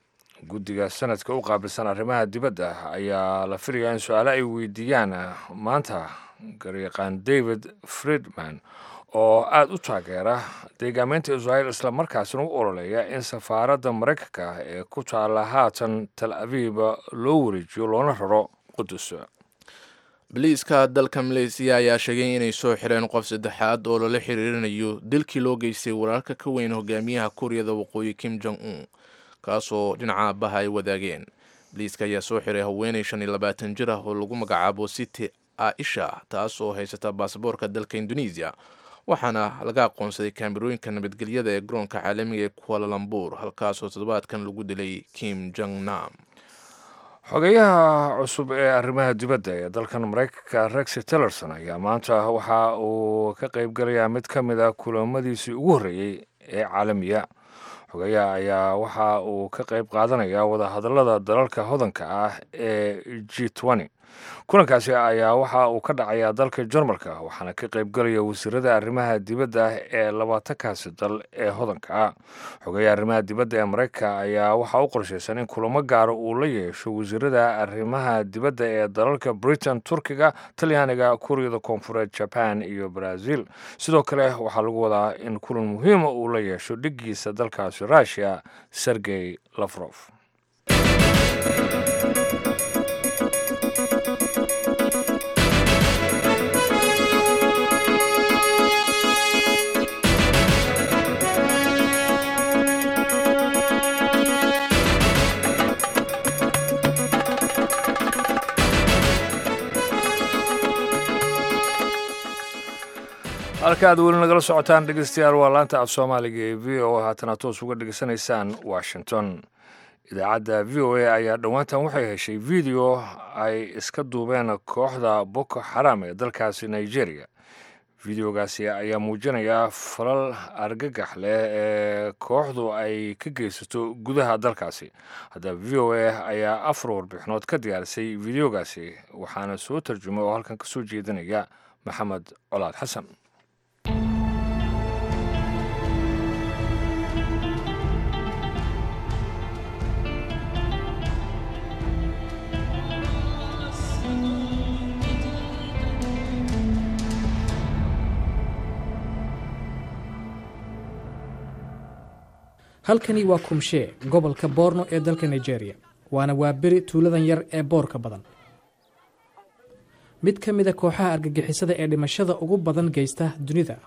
guddiga sanadka u qaabilsan arrimaha dibadda ayaa la filayaa in su-aale ay weydiiyaan maanta garyaqaan david friedman oo aada u taageera deegaameynta israel islamarkaasina u ololeeya in safaaradda maraykanka ee ku taalla haatan tal abiib loo wareejiyo loona raro qudus boliiska dalka maleysiya ayaa sheegay inay soo xireen qof saddexaad oo lala xiriirinayo dilkii loo geystay walaalka ka weyn hogaamiyaha kuuriyada waqooyi kim jong un kaasoo dhinaca aabbaha ay wadaageen boliiska ayaa soo xiray haweenay shan iyo labaatan jir ah oo lagu magacaabo city aisha taas oo haysata baasaboorka dalka indonesiya waxaana laga aqoonsaday kaamirooyinka nabadgelyada ee garoonka caalamiga ee kualalambur halkaasoo toddobaadkan lagu dilay kim jong nam xogeyaha cusub ee arrimaha dibadda ee dalkan maraykanka rex tillerson ayaa maanta waxa uu ka qaybgalayaa mid ka mid a kulamadiisii ugu horreeyey ee caalamiya xogeyaha ayaa waxa uu ka qayb qaadanayaa wadahadallada dalalka hodanka ah ee g n kulankaasi ayaa waxa uu ka dhacayaa dalka jarmalka waxaana ka qaybgalaya wasiirada arrimaha dibadda ee labaatankaasi dal ee hodanka ah xogeya arrimaha dibadda ee maraykanka ayaa waxaa u qorshaysan in kulamo gaara uu la yeesho wasiirada arrimaha dibadda ee dalalka britain turkiga talyaaniga kuuriyada koonfureed jaban iyo brazil sidoo kale waxaa lagu wadaa in kulan muhiima uu la yeesho dhigiisa dalkaasi rushia sergey lafrof halka aad weli nagala socotaan dhegeystayaal waa laanta af soomaaliga ee v o haatana toos uga dhegeysanaysaan washington idaacadda v o a ayaa dhowaantan waxay heshay video ay iska duubeen kooxda boko xaram ee dalkaasi nigeria videogaasi ayaa muujinaya falal argagax leh ee kooxdu ay ka geysato gudaha dalkaasi haddaba v o a ayaa afar warbixinood ka diyaarisay videogaasi waxaana soo tarjumay oo halkan kasoo jeedinaya maxamed colaad xasan halkani waa kumshee gobolka boorno ee dalka nigeria waana waaberi tuuladan yar ee boorka badan mid ka mida kooxaha argagixisada ee dhimashada ugu badan geysta dunida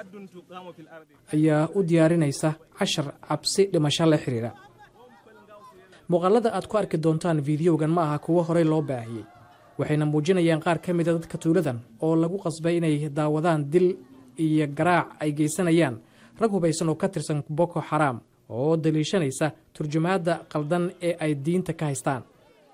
ayaa u diyaarinaysa cashar cabsi dhimasho la xiriira muuqaalada aad ku arki doontaan fideogan ma aha kuwo horey loo baahiyey waxayna muujinayaan qaar ka mida dadka tuuladan oo lagu qasbay inay daawadaan dil iyo garaac ay geysanayaan rag hubaysan oo ka tirsan boko xaraam oo daliishanaysa turjumaadda qaldan ee ay diinta ka haystaan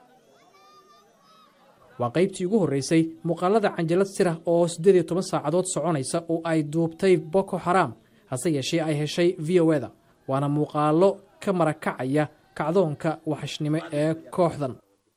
waa qaybtii ugu horreysay muuqaalada canjalad sirah oo siddeed iyo toban saacadood soconaysa oo ay duubtay boko xaraam hase yeeshee ay heshay v o eda waana muuqaallo ka marakacaya kacdoonka waxashnimo ee kooxdan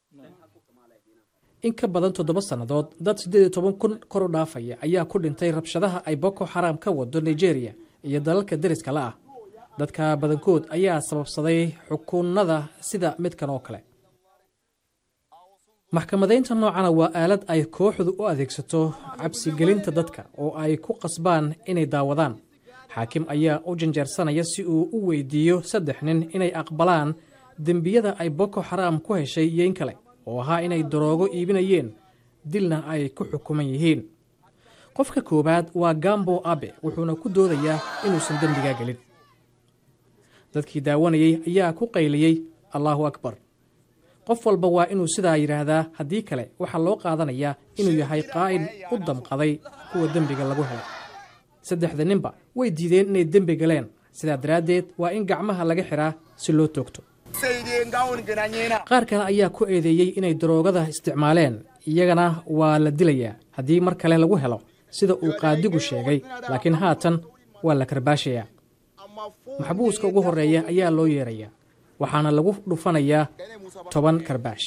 in ka badan toddoba sannadood dad siddeed iyo toban kun kor u dhaafaya ayaa ku dhintay rabshadaha ay boko xaraam ka wado nigeria iyo dalalka deriska la ah dadka badankood ayaa sababsaday xukuunada sida midkan oo kale maxkamadaynta noocana waa aalad ay kooxdu u adeegsato cabsigelinta dadka oo ay ku qasbaan inay daawadaan xaakim ayaa u janjeersanaya si uu u weydiiyo saddex nin inay aqbalaan dembiyada ay boko xaraam ku heshay yeyn kale oo ahaa inay daroogo iibinayeen dilna ay ku xukuman yihiin qofka koowaad waa gambo abe wuxuuna ku doodayaa inuusan dembigaa gelin dadkii daawanayey ayaa ku qayliyey allaahu akbar qof walba waa inuu sidaa yidhaahdaa haddii kale waxaa loo qaadanayaa inuu yahay qaa'id u damqaday kuwa dembiga lagu helay saddexda ninba way diideen inay dembi galeen sidaa daraaddeed waa in gacmaha laga xiraa si loo toogto qaar kale ayaa ku eedeeyey inay daroogada isticmaaleen iyagana waa la dilayaa haddii mar kale lagu helo sida uu qaadigu sheegay laakiin haatan waa la karbaashayaa maxbuuska ugu horreeya ayaa loo yeerayaa waxaana lagu dhufanayaa toban karbaash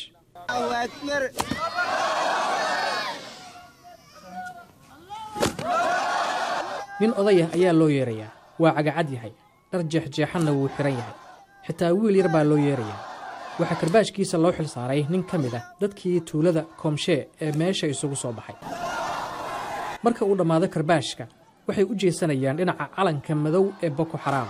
nin odayah ayaa loo yeerayaa waa cagacad yahay dhar jeexjeexanna wuu xihan yahay xitaa wiil yar baa loo yeerayaa waxaa karbaashkiisa loo xil saaray nin ka mid ah dadkii tuulada koomshee ee meesha isugu soo baxay marka uu dhammaado karbaashka waxay u jeesanayaan dhinaca calanka madow ee boko xaraam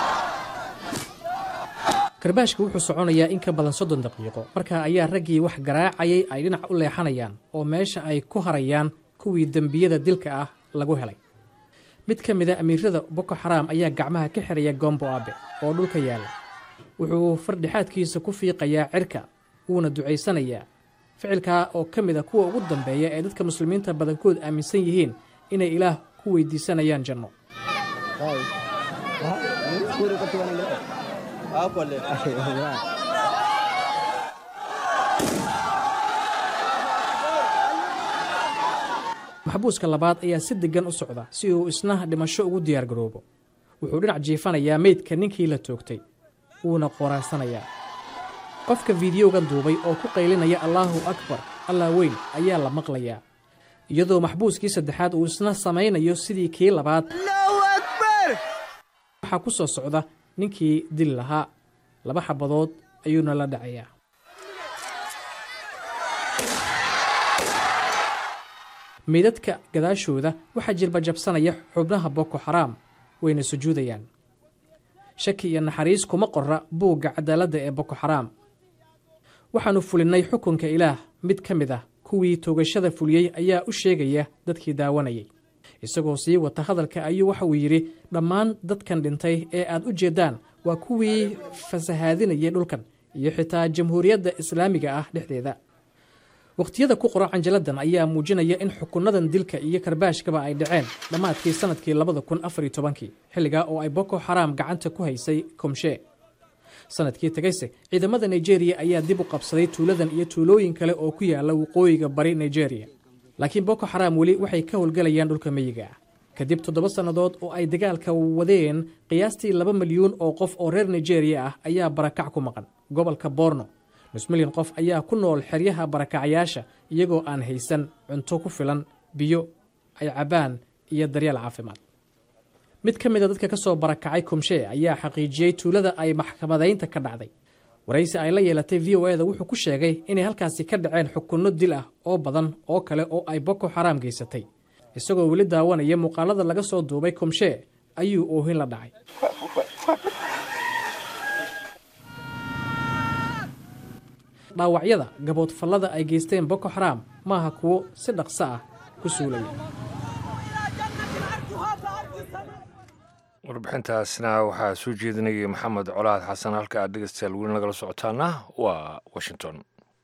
karbaashka wuxuu soconayaa in ka badan soddon daqiiqo markaa ayaa raggii wax garaacayay ay dhinac u leexanayaan oo meesha ay ku harayaan kuwii dembiyada dilka ah lagu helay mid ka mid a amiirada boko xaraam ayaa gacmaha ka xiraya gombo abe oo dhulka yaalla wuxuu fardhexaadkiisa ku fiiqayaa cirka wuuna ducaysanayaa ficilkaa oo ka mid a kuwa ugu dambeeya ee dadka muslimiinta badankood aaminsan yihiin inay ilaah ku weydiisanayaan janno maxbuuska labaad ayaa si deggan u socda si uu isna dhimasho ugu diyaargaroobo wuxuu dhinac jiifanayaa meydka ninkii la toogtay wuuna qoraansanayaa qofka fiidiyowgan duubay oo ku qaylinaya allaahu akbar allah weyn ayaa la maqlayaa iyadoo maxbuuskii saddexaad uu isna samaynayo sidii kii labaad waxaa ku soo socda ninkii dili lahaa laba xabadood ayuuna la dhacayaa meydadka gadaashooda waxaa jilbajabsanaya xubnaha boko xaraam wayna sujuudayaan shaki iyo naxariis kuma qorra buugga cadaaladda ee boko xaraam waxaannu fulinnay xukunka ilaah mid ka mid ah kuwii toogashada fuliyey ayaa u sheegaya dadkii daawanayay isagoo sii wata hadalka ayuu waxauu yidhi dhammaan dadkan dhintay ee aad u jeeddaan waa kuwii fasahaadinayay dhulkan iyo xitaa jamhuuriyadda islaamiga ah dhexdeeda wakhtiyada ku qoran canjaladan ayaa muujinaya in xukunnadan dilka iyo karbaashkaba ay dhaceen dhammaadkii sannadkii labada kun afar iyo tobankii xilligaa oo ay boko xaraam gacanta ku haysay komshee sanadkii tegayse ciidamada nigeriya ayaa dib u qabsaday tuuladan iyo tuulooyin kale oo ku yaala waqooyiga bari nigeriya laakiin boko xaraam weli waxay ka howlgelayaan dhulka meyiga ah kadib toddoba sannadood oo ay dagaalka wadeen qiyaastii laba milyuun oo qof oo reer nigeriya ah ayaa barakac ku maqan gobolka borno nus milyan qof ayaa ku nool xeryaha barakacyaasha iyagoo aan haysan cunto ku filan biyo ay cabbaan iyo daryeel caafimaad mid ka mid a dadka ka soo barakacay komshee ayaa xaqiijiyey tuulada ay maxkamadaynta ka dhacday waraysi ay la yeelatay v o eda wuxuu ku sheegay inay halkaasi ka dhaceen xukunno dil ah oo badan oo kale oo ay boko xaraam geysatay isagoo weli daawanaya muuqaalada laga soo duubay komshee ayuu oohin la dhacay dhaawacyada gaboodfallada ay geysteen boko xaraam maaha kuwo si dhaqso ah ku suulaya warbixintaasna waxaa soo jeedinayay maxamed colaad xasan halka aad dhegeystayaal weli nagala socotaana waa washington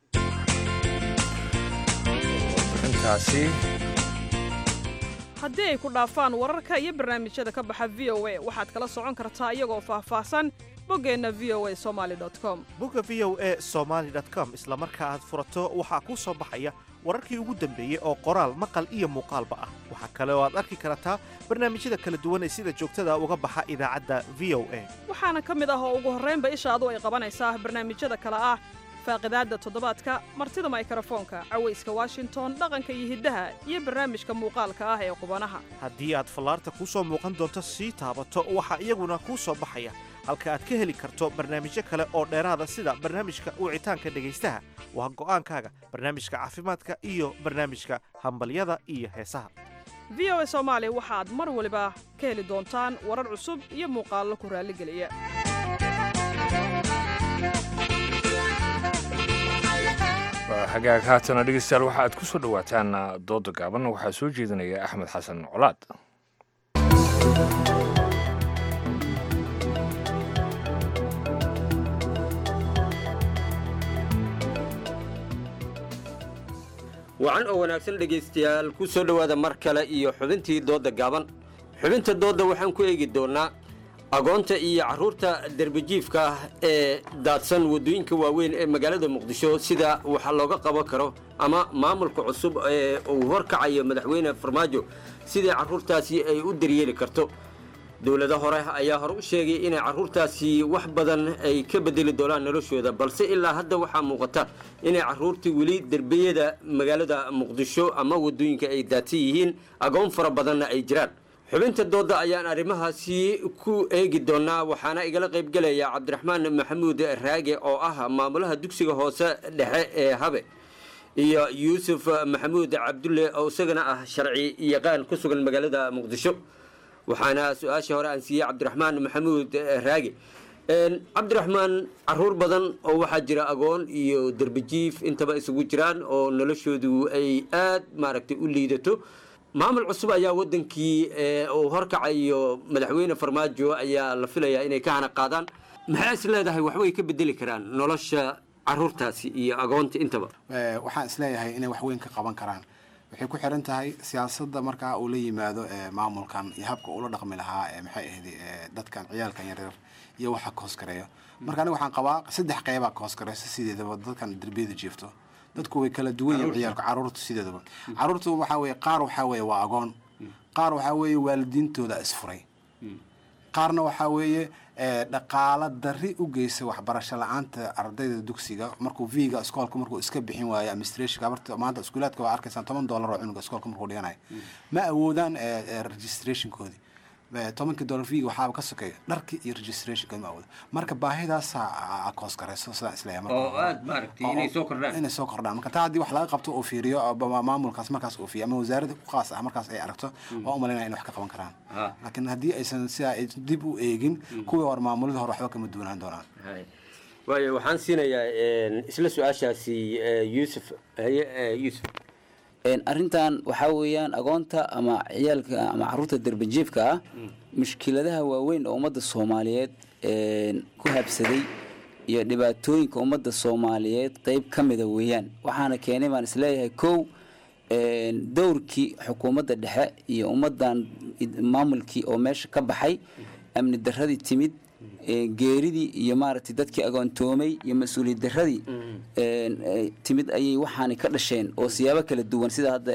warbixintaasi haddii ay ku dhaafaan wararka iyo barnaamijyada ka baxa v o a waxaad kala socon kartaa iyagoo faahfaahsan boggeenna v o a somaali com bogga v o e somaali com isla marka aad furato waxaa kuu soo baxaya wararkii ugu dambeeyey oo qoraal maqal iyo muuqaalba ah waxaa kale oo aad arki kartaa barnaamijyada kala duwan ee sida joogtada uga baxa idaacadda v o a waxaana ka mid ah oo ugu horraynba ishaadu ay qabanaysaa barnaamijyada kale ah faaqidaadda toddobaadka martida maykarafoonka cawayska washington dhaqanka iyo hiddaha iyo barnaamijka muuqaalka ah ee qubanaha haddii aad fallaarta kuu soo muuqan doonto sii taabato waxaa iyaguna kuu soo baxaya halka aad ka heli karto barnaamijyo kale oo dheeraada sida barnaamijka wicitaanka dhegaystaha waa go'aankaaga barnaamijka caafimaadka iyo barnaamijka hambalyada iyo heesaha v o a soomaali waxaad mar waliba ka heli doontaan warar cusub iyo muuqaallo ku raalligeliya hagaag haatana dhegeystayaal waxa aad ku soo dhowaataan dooda gaaban waxaa soo jeedinaya axmed xasan colaad wacan oo wanaagsan dhegaystayaal ku soo dhowaada mar kale iyo xubintii doodda gaaban xubinta doodda waxaan ku eegi doonnaa agoonta iyo carruurta derbijiifka ah ee daadsan waddooyinka waaweyn ee magaalada muqdisho sida waxa looga qaban karo ama maamulka cusub ee uu horkacayo madaxweyne farmaajo sidii carruurtaasi ay u daryeeli karto dowlado hore ayaa hore u sheegay inay carruurtaasi wax badan ay ka bedeli doonaan noloshooda balse ilaa hadda waxaa muuqata inay carruurtii weli derbiyada magaalada muqdisho ama waddooyinka ay daadsan yihiin agoon fara badanna ay jiraan xubinta doodda ayaan arrimahaasi ku eegi doonaa waxaana igala qaybgelaya cabdiraxmaan maxamuud raage oo ah maamulaha dugsiga hoose dhexe ee habe iyo yuusuf maxamuud cabdulle oo isagana ah sharci yaqaan ku sugan magaalada muqdisho waxaana su-aashii hore aan siiyey cabdiraxmaan maxamuud raage cabdiraxmaan caruur badan oo waxaa jira agoon iyo derbijiif intaba isugu jiraan oo noloshoodu ay aad maaragtay u liidato maamul cusub ayaa wadankii uu horkacayo madaxweyne farmaajo ayaa la filayaa inay ka hana qaadaan maxaa is leedahay waxbay ka bedeli karaan nolosha caruurtaasi iyo agoonta intaba waxaan isleeyahay inay wax weyn ka qaban karaan waxay ku xiran tahay siyaasadda markaa uu la yimaado maamulkan iyo habka uula dhaqmi lahaa maxay ahayd dadkan ciyaalkan yaryar iyo waxa ka hoosgareeyo marka aniga waxaan qabaa saddex qeybaa ka hoosgareysa sideedaba dadkan derbiyada jiifto dadku way kala duwan yihiin ciyaalka caruurta sideedaba caruurta waxaa weeye qaar waxaa weeye waa agoon qaar waxaa weeye waalidiintooda isfuray qaarna waxaa weeye dhaqaalo dari u geysa waxbarasho la-aanta ardayda dugsiga markuu viga iskoolka markuu iska bixin waayo administration abarta maanta iskuulaadka waa arkaysaan toban dollar oo cunuga iskoolka markuu dhiganayo ma awoodaan registrationkoodii tobankii dollar viga waxaaba ka sokeeya dharkii iyo registrationka ma awoodo marka baahidaasaa koos garayso sidaan isleeyahay oo aad maaragtay inay soo kordhaan inay soo kordhaan marka taa haddii wax laga qabto oo fiiriyo maamulkaas markaas uu fiiriyo ama wasaaradda ku qaas ah markaas ay aragto waa u malaynaya in wax ka qaban karaan laakiin haddii aysan sidaa ay dib u eegin kuwii hore maamuladii hore waxba kama duwanaan doonaan waayo waxaan siinayaa isla su-aashaasi yuusuf haye yuusuf arrintan waxaa weeyaan agoonta ama ciyaalka ama caruurta derbajiifka ah mushkiladaha waaweyn oo ummadda soomaaliyeed ku habsaday iyo dhibaatooyinka ummadda soomaaliyeed qeyb ka mida weeyaan waxaana keenay baan isleeyahay kow dowrkii xukuumadda dhexe iyo ummaddan maamulkii oo meesha ka baxay amni daradii timid geeridii iyo maaragtay dadkii agoontoomay iyo mas-uuliyad daradii timid ayay waxaani ka dhasheen oo siyaabo kala duwan sida hadda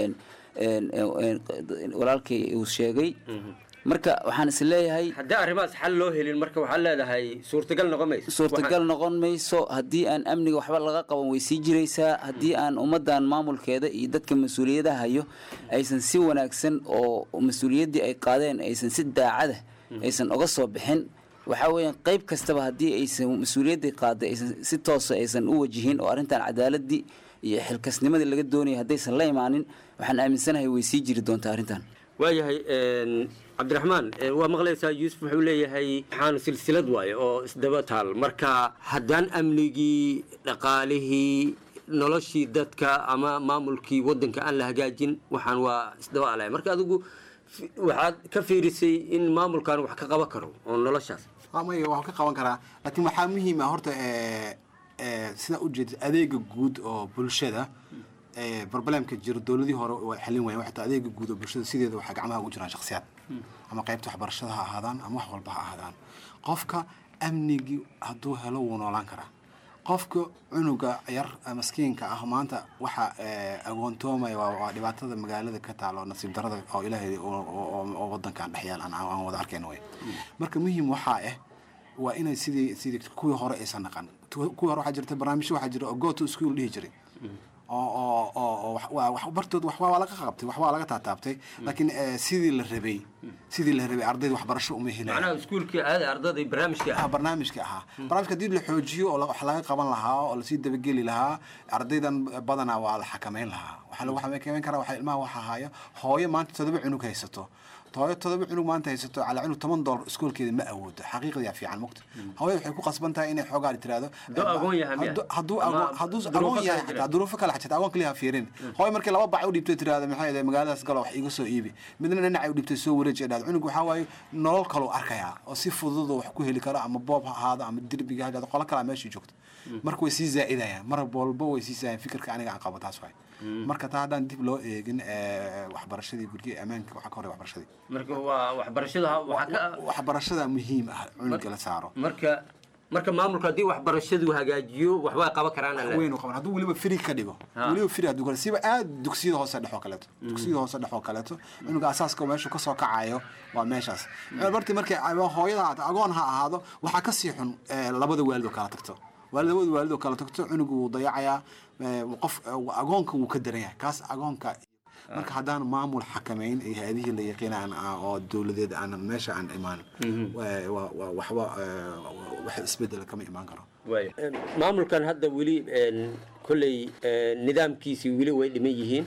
walaalkay uu sheegay marka waxaan is leeyahay haddii arrimahaas xal loo helin marka waxaad leedahay suurtagal noqon mayso suurtagal noqon mayso haddii aan amniga waxba laga qaban way sii jiraysaa haddii aan ummaddan maamulkeeda iyo dadka mas-uuliyadaha hayo aysan si wanaagsan oo mas-uuliyaddii ay qaadeen aysan si daacada aysan uga soo bixin waxaa weeyaan qayb kastaba haddii aysan mas-uuliyadda qaaday aysan si toosa aysan u wajihin oo arrintan cadaaladii iyo xilkasnimadii laga doonaya haddaysan la imaanin waxaan aaminsanahay way sii jiri doontaa arrintan waayahay cabdiraxmaan waa maqlaysaa yuusuf wuxuu leeyahay waxaan silsilad waaye oo isdaba taal marka haddaan amnigii dhaqaalihii noloshii dadka ama maamulkii wadanka aan la hagaajin waxaan waa isdaba alaya marka adigu waxaad ka fiirisay in maamulkan wax ka qaban karo oo noloshaas may waa ka qaban karaa laakiin waxaa muhiim ah horta sidaa ujeeda adeega guud oo bulshada problemka jiro dowladii hore waa xalin wayan waxta adeega guud oo bulshada sideeda waxaa gacmaha ugu jiraan shaksiyaad ama qaybta waxbarashada ha ahaadaan ama wax walba ha ahaadaan qofka amnigii hadduu helo wuu noolaan karaa qofka cunuga yar maskiinka ah maanta waxa agoontoomaya waa dhibaatada magaalada ka taalo nasiib darada oo ilaahay oo wadankan dhexyaal aan wada arkayna way marka muhiim waxaa ah waa inay sidii sidii kuwii hore aysan naqan kuwii hore waxaa jirta barnaamijyo waxaa jira oo go to school dhihi jiray oo oo oo bartood wax waa laga qabtay wax waa laga taataabtay laakiin sidii la rabay sidii la rabay ardayda waxbarasho uma helay macnaha iskuulkii aada ardayda barnaamijkii ah barnaamijka ahaa barnaamijka haddii la xoojiyo oo wax laga qaban lahaa oo lasii dabageli lahaa ardaydan badanaa waa la xakameyn lahaa waxaa lagu xakameyn karaa waxaa ilmaha waxa haya hooyo maanta todoba cunug haysato hooyo todoba cunug maanta haysato calaa cunug toban dollar iskoolkeeda ma awoodo xaqiiqdiyaa fiican mugta hooyada waxay ku qasban tahay inay xoogaa tiraahdo hadduu agoon yahay xataa duruufo kale xajata agoon kaliya ha fiirin hooyo markii laba bac u dhiibtay tiraahdo maxay ahayd magaaladaas galo wax iga soo iibi midna dhinacay u dhiibtay soo wareeji dhahdo cunug waxaa waaye nolol kaloo arkayaa oo si fudud wax ku heli karo ama boob ha ahaado ama derbiga ha ahaado qolo kalaa meeshii joogto marka way sii zaa'idayaan mar walba way sii zaa'idayaan fikirka aniga aan qabo taas waay marka taa haddaan dib loo eegin waxbarashadii gurigii ammaanka waxaa ka horey waxbarashadii marka waa waxbarashada waxbarashada muhiim ah cunuga la saaro marka marka maamulka haddii waxbarashadu hagaajiyo waxbaa qaban karaan weyn qaban hadduu weliba firi ka dhigo weliba firi hadduu kale siba aad dugsiyada hoose dhex oo kaleeto dugsiyada hoose dhex oo kaleeto cunuga asaaska meeshu kasoo kacayo waa meeshaas barti markay hooyada haata agoon ha ahaado waxaa kasii xun labada waalid oo kala tagto labada waalid oo kala tagto cunugu wuu dayacayaa qof agoonka wuu ka daran yahay kaas agoonka marka haddaan maamul xakamayn iyo hay-adihii la yaqiin aan oo dowladeed aanan meesha aan imaan waxba wax isbedela kama imaan karo maamulkan hadda weli kolley nidaamkiisii weli way dhiman yihiin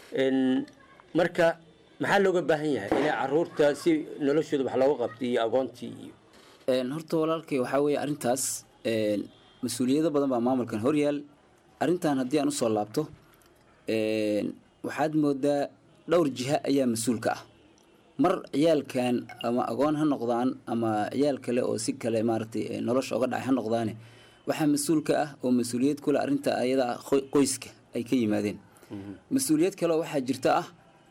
marka maxaa looga baahan yahay inay caruurta si noloshooda wax looga qabto iyo agoontii iyo horta walaalkay waxaa weeye arrintaas mas-uuliyado badan baa maamulkan horyaal arrintan haddii aan usoo laabto waxaad moodaa dhowr jiha ayaa mas-uulka ah mar ciyaalkan ama agoon ha noqdaan ama ciyaal kale oo si kale maaragtay nolosha oga dhacay ha noqdaane waxaa mas-uulka ah oo mas-uuliyad kule arrinta ayada qoyska ay ka yimaadeen mas-uuliyad kale waxaa jirta ah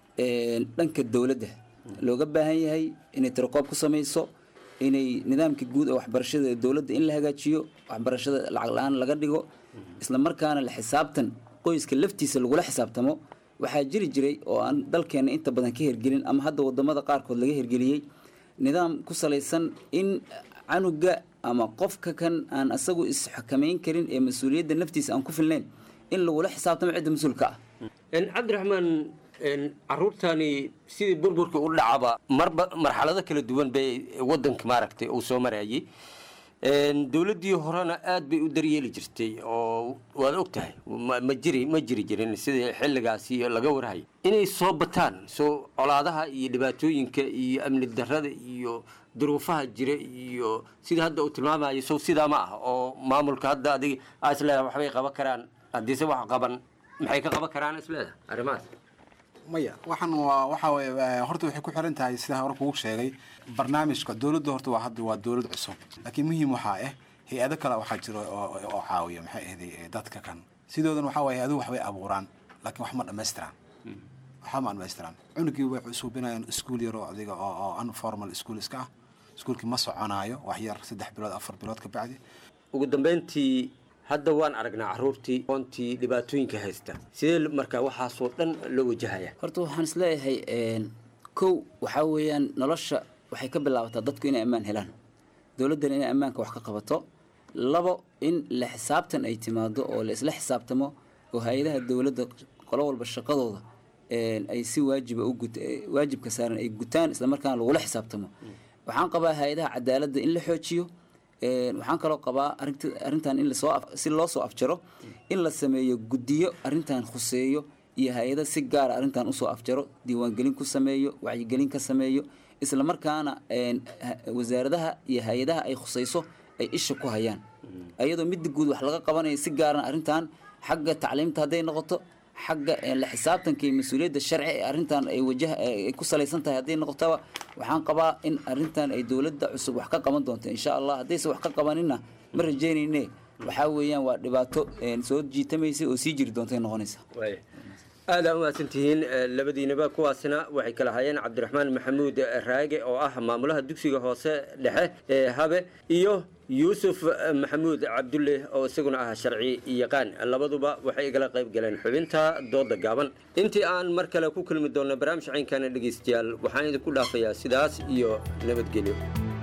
dhanka dowladda looga baahan yahay inay tirakoob ku samayso inay nidaamka guud ee waxbarashada dowladda in la hagaajiyo waxbarashada lacag la-aan laga dhigo isla markaana la xisaabtan qoyska laftiisa lagula xisaabtamo waxaa jiri jiray oo aan dalkeena inta badan ka hergelin ama hadda wadamada qaarkood laga hergeliyey nidaam ku salaysan in canuga ama qofka kan aan asagu isxakamayn karin ee mas-uuliyadda naftiisa aan ku filnayn in lagula xisaabtamo cidda mas-uulka ah cabdiraxmaan caruurtani sidii burburka u dhacaba marba marxalado kala duwan bay wadanka maaragtay uu soo marayay dowladdii horena aad bay u daryeeli jirtay oo waad og tahay ma jiri ma jiri jirin sidii xilligaasi laga warhayo inay soo bataan soo colaadaha iyo dhibaatooyinka iyo amni darrada iyo duruufaha jira iyo sidii hadda uu tilmaamayo sow sidaa ma ah oo maamulka hadda adig aa isleedahay waxbay qaban karaan haddiise wax qaban maxay ka qaban karaan isleedahay arrimahaas maya waxaan waa waxa weye horta waxay ku xiran tahay sida hore kugu sheegay barnaamijka dowladda horta waa hadda waa dowlad cusub laakiin muhiim waxaa ah hay-ado kale waxaa jira oo caawiya maxay ahday dadka kan sidoodan waxaa waye hay-aduhu waxbay abuuraan laakiin wax ma dhammaystiraan waxba ma dhammaystiraan cunugii way suubinayaan iskuul yar oo adiga oo oo unformal school iska ah iskuulkii ma soconaayo wax yar saddex bilood afar bilood ka bacdi ugu dambeyntii hadda waan aragnaa caruurtii oontii dhibaatooyinka haysta sidee markaa waxaasoo dhan loo wajahaya horta waxaan isleeyahay kow waxaa weeyaan nolosha waxay ka bilaabataa dadku inay ammaan helaan dowladdana inay ammaanka wax ka qabato labo in la xisaabtan ay timaado oo la isla xisaabtamo oo hay-adaha dowladda qolo walba shaqadooda ay si waajiba u gut waajibka saaran ay gutaan islamarkaana lagula xisaabtamo waxaan qabaa hay-adaha cadaaladda in la xoojiyo waxaan kaloo qabaa arinta arrintan in lasoo si loo soo afjaro in la sameeyo guddiyo arrintan khuseeyo iyo hay-ada si gaara arrintan usoo afjaro diiwaangelin ku sameeyo wacyigelin ka sameeyo isla markaana wasaaradaha iyo hay-adaha ay khusayso ay isha ku hayaan ayadoo midda guud wax laga qabanayo si gaarana arrintan xagga tacliimta hadday noqoto xagga la xisaabtanka iyo mas-uuliyadda sharci ee arrintan ay wajah ay ku salaysan tahay hadday noqotaba waxaan qabaa in arrintan ay dowladda cusub wax ka qaban doonto insha allah haddayse wax ka qabanina ma rajeynayne waxaa weeyaan waa dhibaato soo jiitamaysa oo sii jiri doontay noqonaysa aada umahadsan tihiin labadiinaba kuwaasina waxay kala hayeen cabdiraxmaan maxamuud raage oo ah maamulaha dugsiga hoose dhexe ee habe iyo yuusuf maxamuud cabdulle oo isaguna ah sharci yaqaan labaduba waxay igala qayb galeen xubinta dooda gaaban intii aan mar kale ku kulmi doonno barnaamij caynkana dhegaystayaal waxaan idinku dhaafayaa sidaas iyo nabadgelyo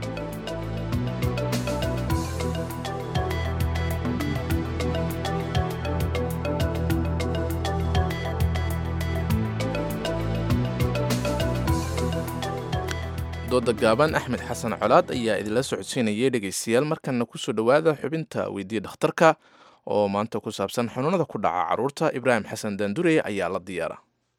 dooda gaaban axmed xasan colaad ayaa idinla socodsiinayay dhegaystayaal markana kusoo dhowaada xubinta weydiiya dhakhtarka oo maanta ku saabsan xanuunada ku dhaca caruurta ibraahim xasan daandurey ayaa la diyaara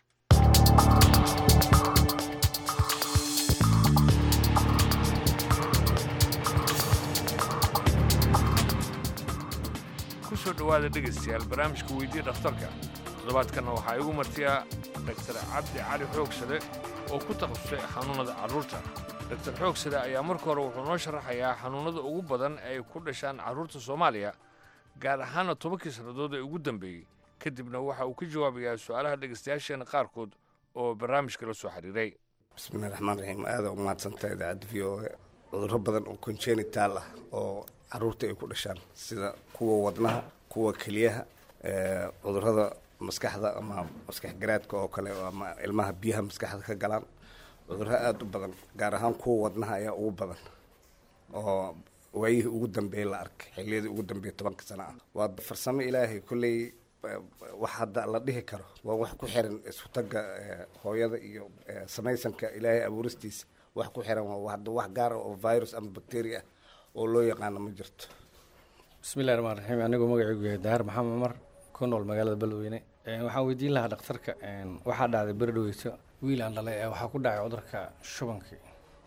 kusoo dhowaada dhegaystayaal barnaamijka weydiiya dhakhtarka toddobaadkanna waxaa igu martiya daktar cabdi cali xoogsade oo ku takhasusay xanuunnada carruurta daktar xoogsade ayaa marka hore wuxuu noo sharaxayaa xanuunnada ugu badan ay ku dhashaan carruurta soomaaliya gaar ahaana tobankii sannadood ee ugu dambeeyey kadibna waxa uu ka jawaabayaa su'aalaha dhegaystayaasheena qaarkood oo barnaamijka la soo xiriiray bismillahi raxmaan raxiim aada u mahadsantahay idaacadda v o a cudurro badan oo congenital ah oo carruurta ay ku dhashaan sida kuwa wadnaha kuwa keliyaha cudurrada maskaxda ama maskax garaadka oo kale ama ilmaha biyaha maskaxda ka galaan cudurro aada u badan gaar ahaan kuwa wadnaha ayaa ugu badan oo waayihii ugu dambeeyey la arkay xilliyadii ugu dambeeyey tobanka sano ah waa farsamo ilaahay kolley wax hadda la dhihi karo waa wax ku xiran isku tagga hooyada iyo samaysanka ilaahay abuuristiisa wax ku xiran waa hadda wax gaar ah oo virus ama bacteria ah oo loo yaqaano ma jirto bismillahi raxmaan raxiim anigoo magacaygu yahay daahir maxamed cumar ku nool magaalada beledweyne waxaan weydiin lahaa dhakhtarka waxaa dhacday beri dhaweyso wiil aan dhalay waxaa ku dhacay cudurka shubankii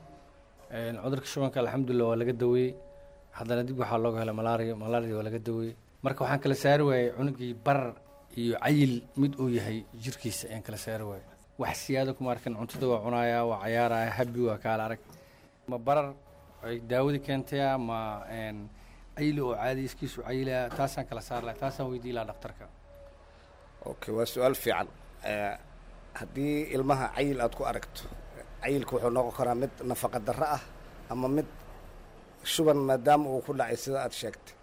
cudurka shubanka alxamdulilah waa laga daweeyey haddana dib waxaa looga helay malaria malaria waa laga daweeyey marka waxaan kala saari waayey cunugii barar iyo cayil mid uu yahay jirkiisa ayaan kala saari waayey wax siyaada kuma arkin cuntada waa cunayaa waa cayaaraya habi waa kaala arag ma barar ay daawadii keentaya ma cayili oo caadi iskiisu cayilaya taasaan kala saar lahay taasaan weydiin lahaa dhakhtarka okay waa su-aal fiican haddii ilmaha cayil aada ku aragto cayilka wuxuu noqon karaa mid nafaqa darro ah ama mid shuban maadaama uu ku dhacay sida aada sheegtay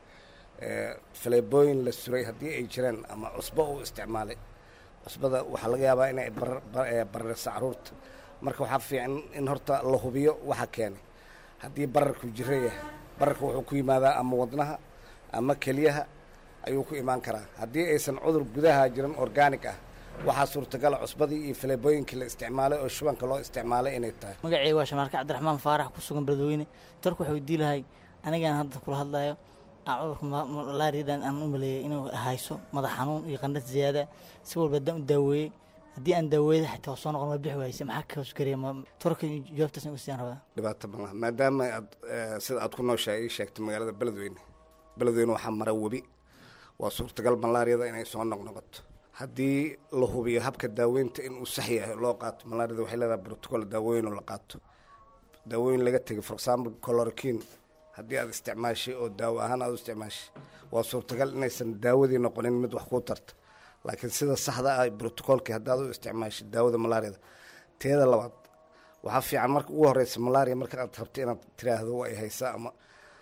faleebooyin la suray haddii ay jiraan ama cusbo uu isticmaalay cusbada waxaa laga yaabaa inay bararisa caruurta marka waxaa fiican in horta la hubiyo waxa keenay haddii bararku jiro yahay bararka wuxuu ku yimaadaa ama wadnaha ama keliyaha ayuu ku imaan karaa haddii aysan cudur gudaha jiran organic ah waxaa suurtagala cusbadii iyo faleebooyinkii la isticmaalay oo shubanka loo isticmaalay inay tahay magacayga waa shamaarka cabdiraxmaan faarax ku sugan beledweyne tarku waxay weydiin lahay anigaan hadda kula hadlayo cudurka malaariyadan aan u maleeyay inuu hayso madax xanuun iyo qandhad ziyaada si walba haddaan u daaweeyey haddii aan daaweeyada xitaa soo noqon ma bixi waayse maxaa ka hoos karaya torka jawaabtaas in usiyaan rabaa dhibaato ma laha maadaama aad sida aad ku nooshahay ii sheegtay magaalada beledweyne beledweyne waxaa mara webi waa suurtagal malaariyada inay soo noqnoqoto haddii la hubiyo habka daaweynta inuu sax yahay loo qaato malaariyada waxay leedahay protocol daawooyin oo la qaato daawooyin laga tegay for example colorokin haddii aad isticmaashay oo daawo ahaan aad u isticmaashay waa suurtagal inaysan daawadii noqonin mid wax kuu tarta laakiin sida saxda ah brotocolkii haddaad u isticmaashay daawada malaariyada teeda labaad waxaa fiican marka ugu horeysa malaria marka aad rabto inaad tiraahdo waa ay haysaa ama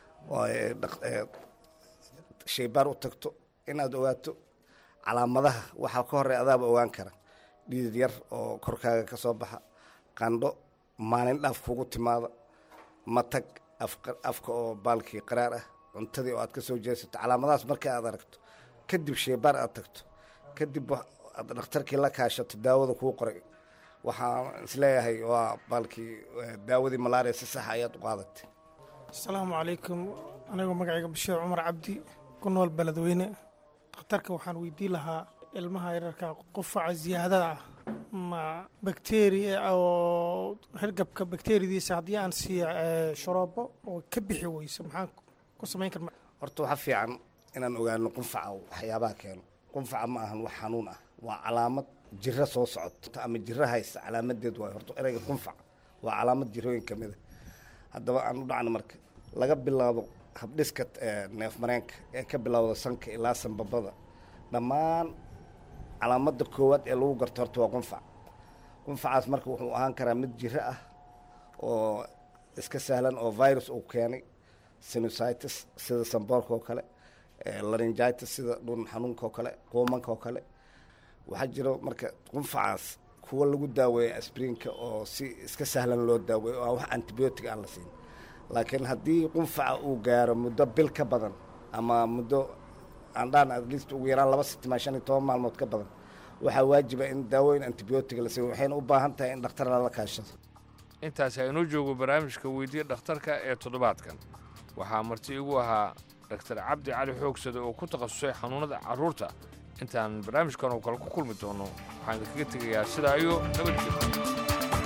shaybaar u tagto inaad ogaato calaamadaha waxaa ka horey adaaba ogaan kara dhiidid yar oo korkaaga ka soo baxa qandho maalin dhaaf kugu timaada matag afka oo baalkii qaraar ah cuntadii oo aad ka soo jeesato calaamadahaas marka aad aragto kadib shaybaar aad tagto kadib aad dhakhtarkii la kaashato daawada kuu qoray waxaan isleeyahay waa baalkii daawadii malaria si saxa ayaad u qaadatay asalaamu calaykum anigoo magacayga bashiir cumar cabdi ku nool beledweyne dhakhtarka waxaan weydiin lahaa ilmaha yararka qufaca ziyaadada ah ma bakteria oo hergabka bakteriyadiisa haddii aan siiya sharoobo oo ka bixi weyso maxaan ku samayn karna horta waxaa fiican inaan ogaano qunfaca waxyaabaha keeno qunfaca ma ahan wax xanuun ah waa calaamad jiro soo socota ama jiro haysta calaamadeed waay horta ereyga qunfac waa calaamad jirooyin ka mida haddaba aan u dhacno marka laga bilaabo habdhiska neef mareenka ee ka bilowda sanka ilaa sanbabada dhammaan calaamada koowaad ee lagu garto horta waa qunfac qunfacaas marka wuxuu ahaan karaa mid jiro ah oo iska sahlan oo virus uu keenay sinusitis sida samboorka oo kale laringitis sida dhun xanuunka oo kale quumanka oo kale waxaa jiro marka qunfacaas kuwa lagu daaweeya asbriinka oo si iska sahlan loo daaweeyo oo aan wax antibiotic aan la siin laakiin haddii qunfaca uu gaaro muddo bil ka badan ama muddo aan dhaan at least ugu yaraan laba sitimaa shan iyo toban maalmood ka badan waxaa waajiba in daawooyin antibiotic la siiyo waxayna u baahan tahay in dhakhtar lala kaashado intaasi aynoo joogo barnaamijka weydiya dhakhtarka ee toddobaadkan waxaa marti igu ahaa daktar cabdi cali xoogsade oo ku takhasusay xanuunnada carruurta intaan barnaamijkan oo kale ku kulmi doono waxaan idinkaga tegayaa sidaa iyo nabadgelyo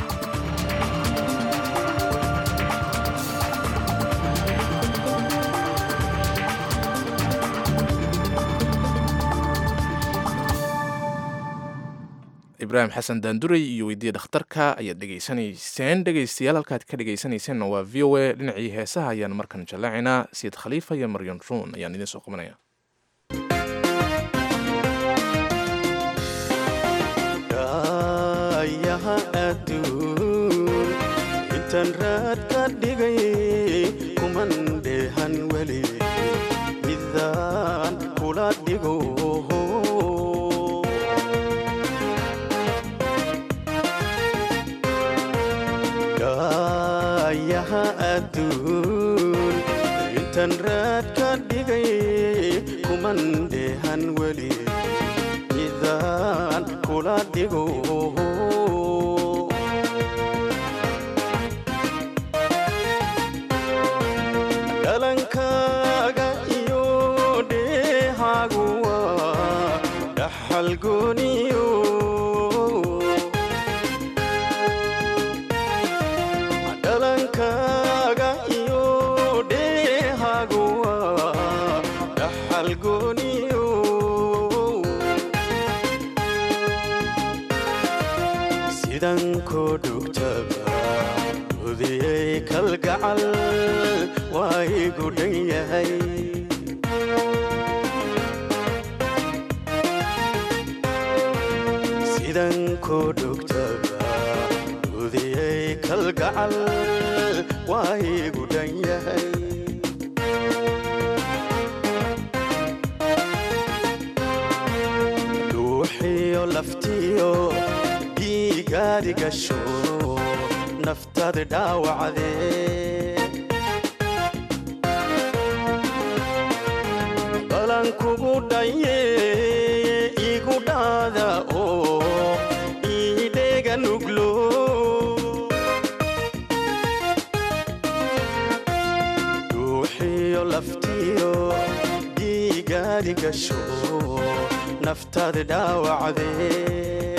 ibraahim xasan daanduray iyo weydiiya dhakhtarka ayaad dhegaysanayseen dhegaystayaal halkaad ka dhegaysanayseena waa v o a dhinacii heesaha ayaan markan jallaacinaa sayid khaliifa iyo maryan ruun ayaan idiin soo qabanaya yaha adduun intaan raad ka dhigay kuman dheehan weli midaan kula dhigo yaha adduun intaan raad ka dhigay kuman dheehan weli haddaan kula dhigo dhalankaaga iyo dheehaagu waa dhaxal gooniyo dhalankaaga iyo dheehaagu waa dhaxal gooniyo sidan koo dhugtaba udiyey kalgacal waa igu dhan yahay sidan koo dhugtaba udiyey kalgacal waa igu dhan yahay dhuuxiyo laftiyo dhiigaadi gasho naftaada dhaawacdee balan kugu dhaye igu dhaada oo iidheega nuglo dhuuxiyo laftiyo dhiigaadi gasho naftaada dhaawacdee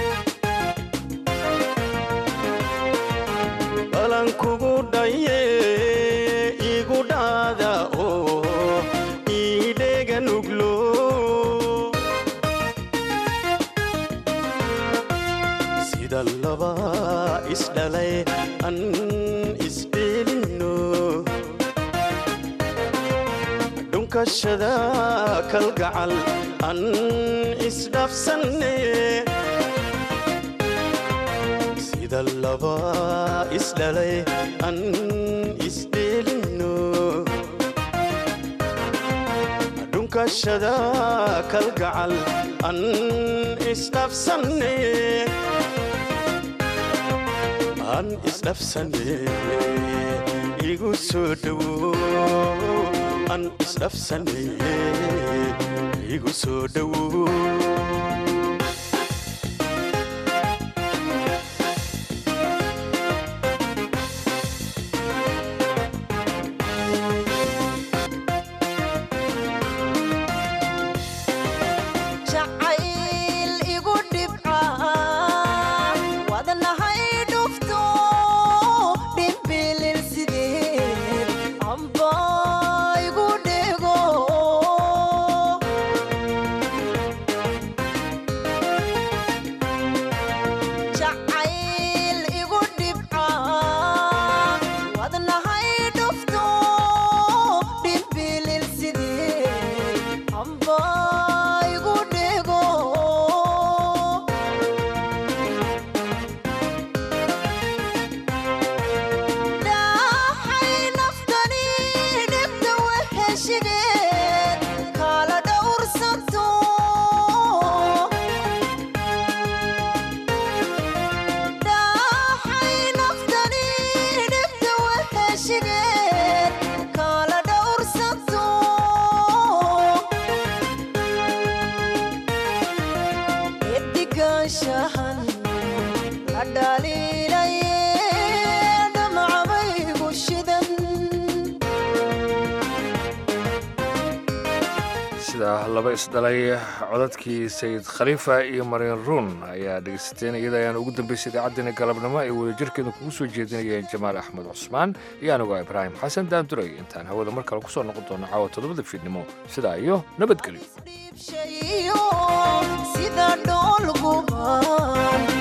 balan kugu dhaye igu dhaada oo iidheega nuglo sida laba isdhalay an isdheelino dhunkashada kalgacal an isdhafsanne sida laba isdhalay an isdheelino dhunkashada kalgacal an isdhafsanne an isdhafsanne igu soo dhowo an isdhafsanne igu soo dhowo jacayl igu dhibca wadnahay dhufto dhimbilil sideed amba igu dhego jacayl igu dhibca wadnahay dhufto dhimbilil sideed amba igu dhego dhaxay naftani dhibta waheshigeed kala dhowrsanto dhaxay naftani dhibta waheshigeed kala dhowrsanto edigaanshahan la dhaliilaye dhamcabaygu shidan sida laba isdhalay codadkii sayid khaliifa iyo mariin ruun ayaa dhegaysateen iyada ayaan ugu dambaysay idaacaddeenna galabnimo ay wadajirkeeda kugu soo jeedinayeen jamaal axmed cusmaan iyo anigoo ibraahim xasan daanduray intaan hawada mar kale kusoo noqon doono caawa toddobada fiidnimo sidaa iyo nabadgelyo shayo sida dhool guban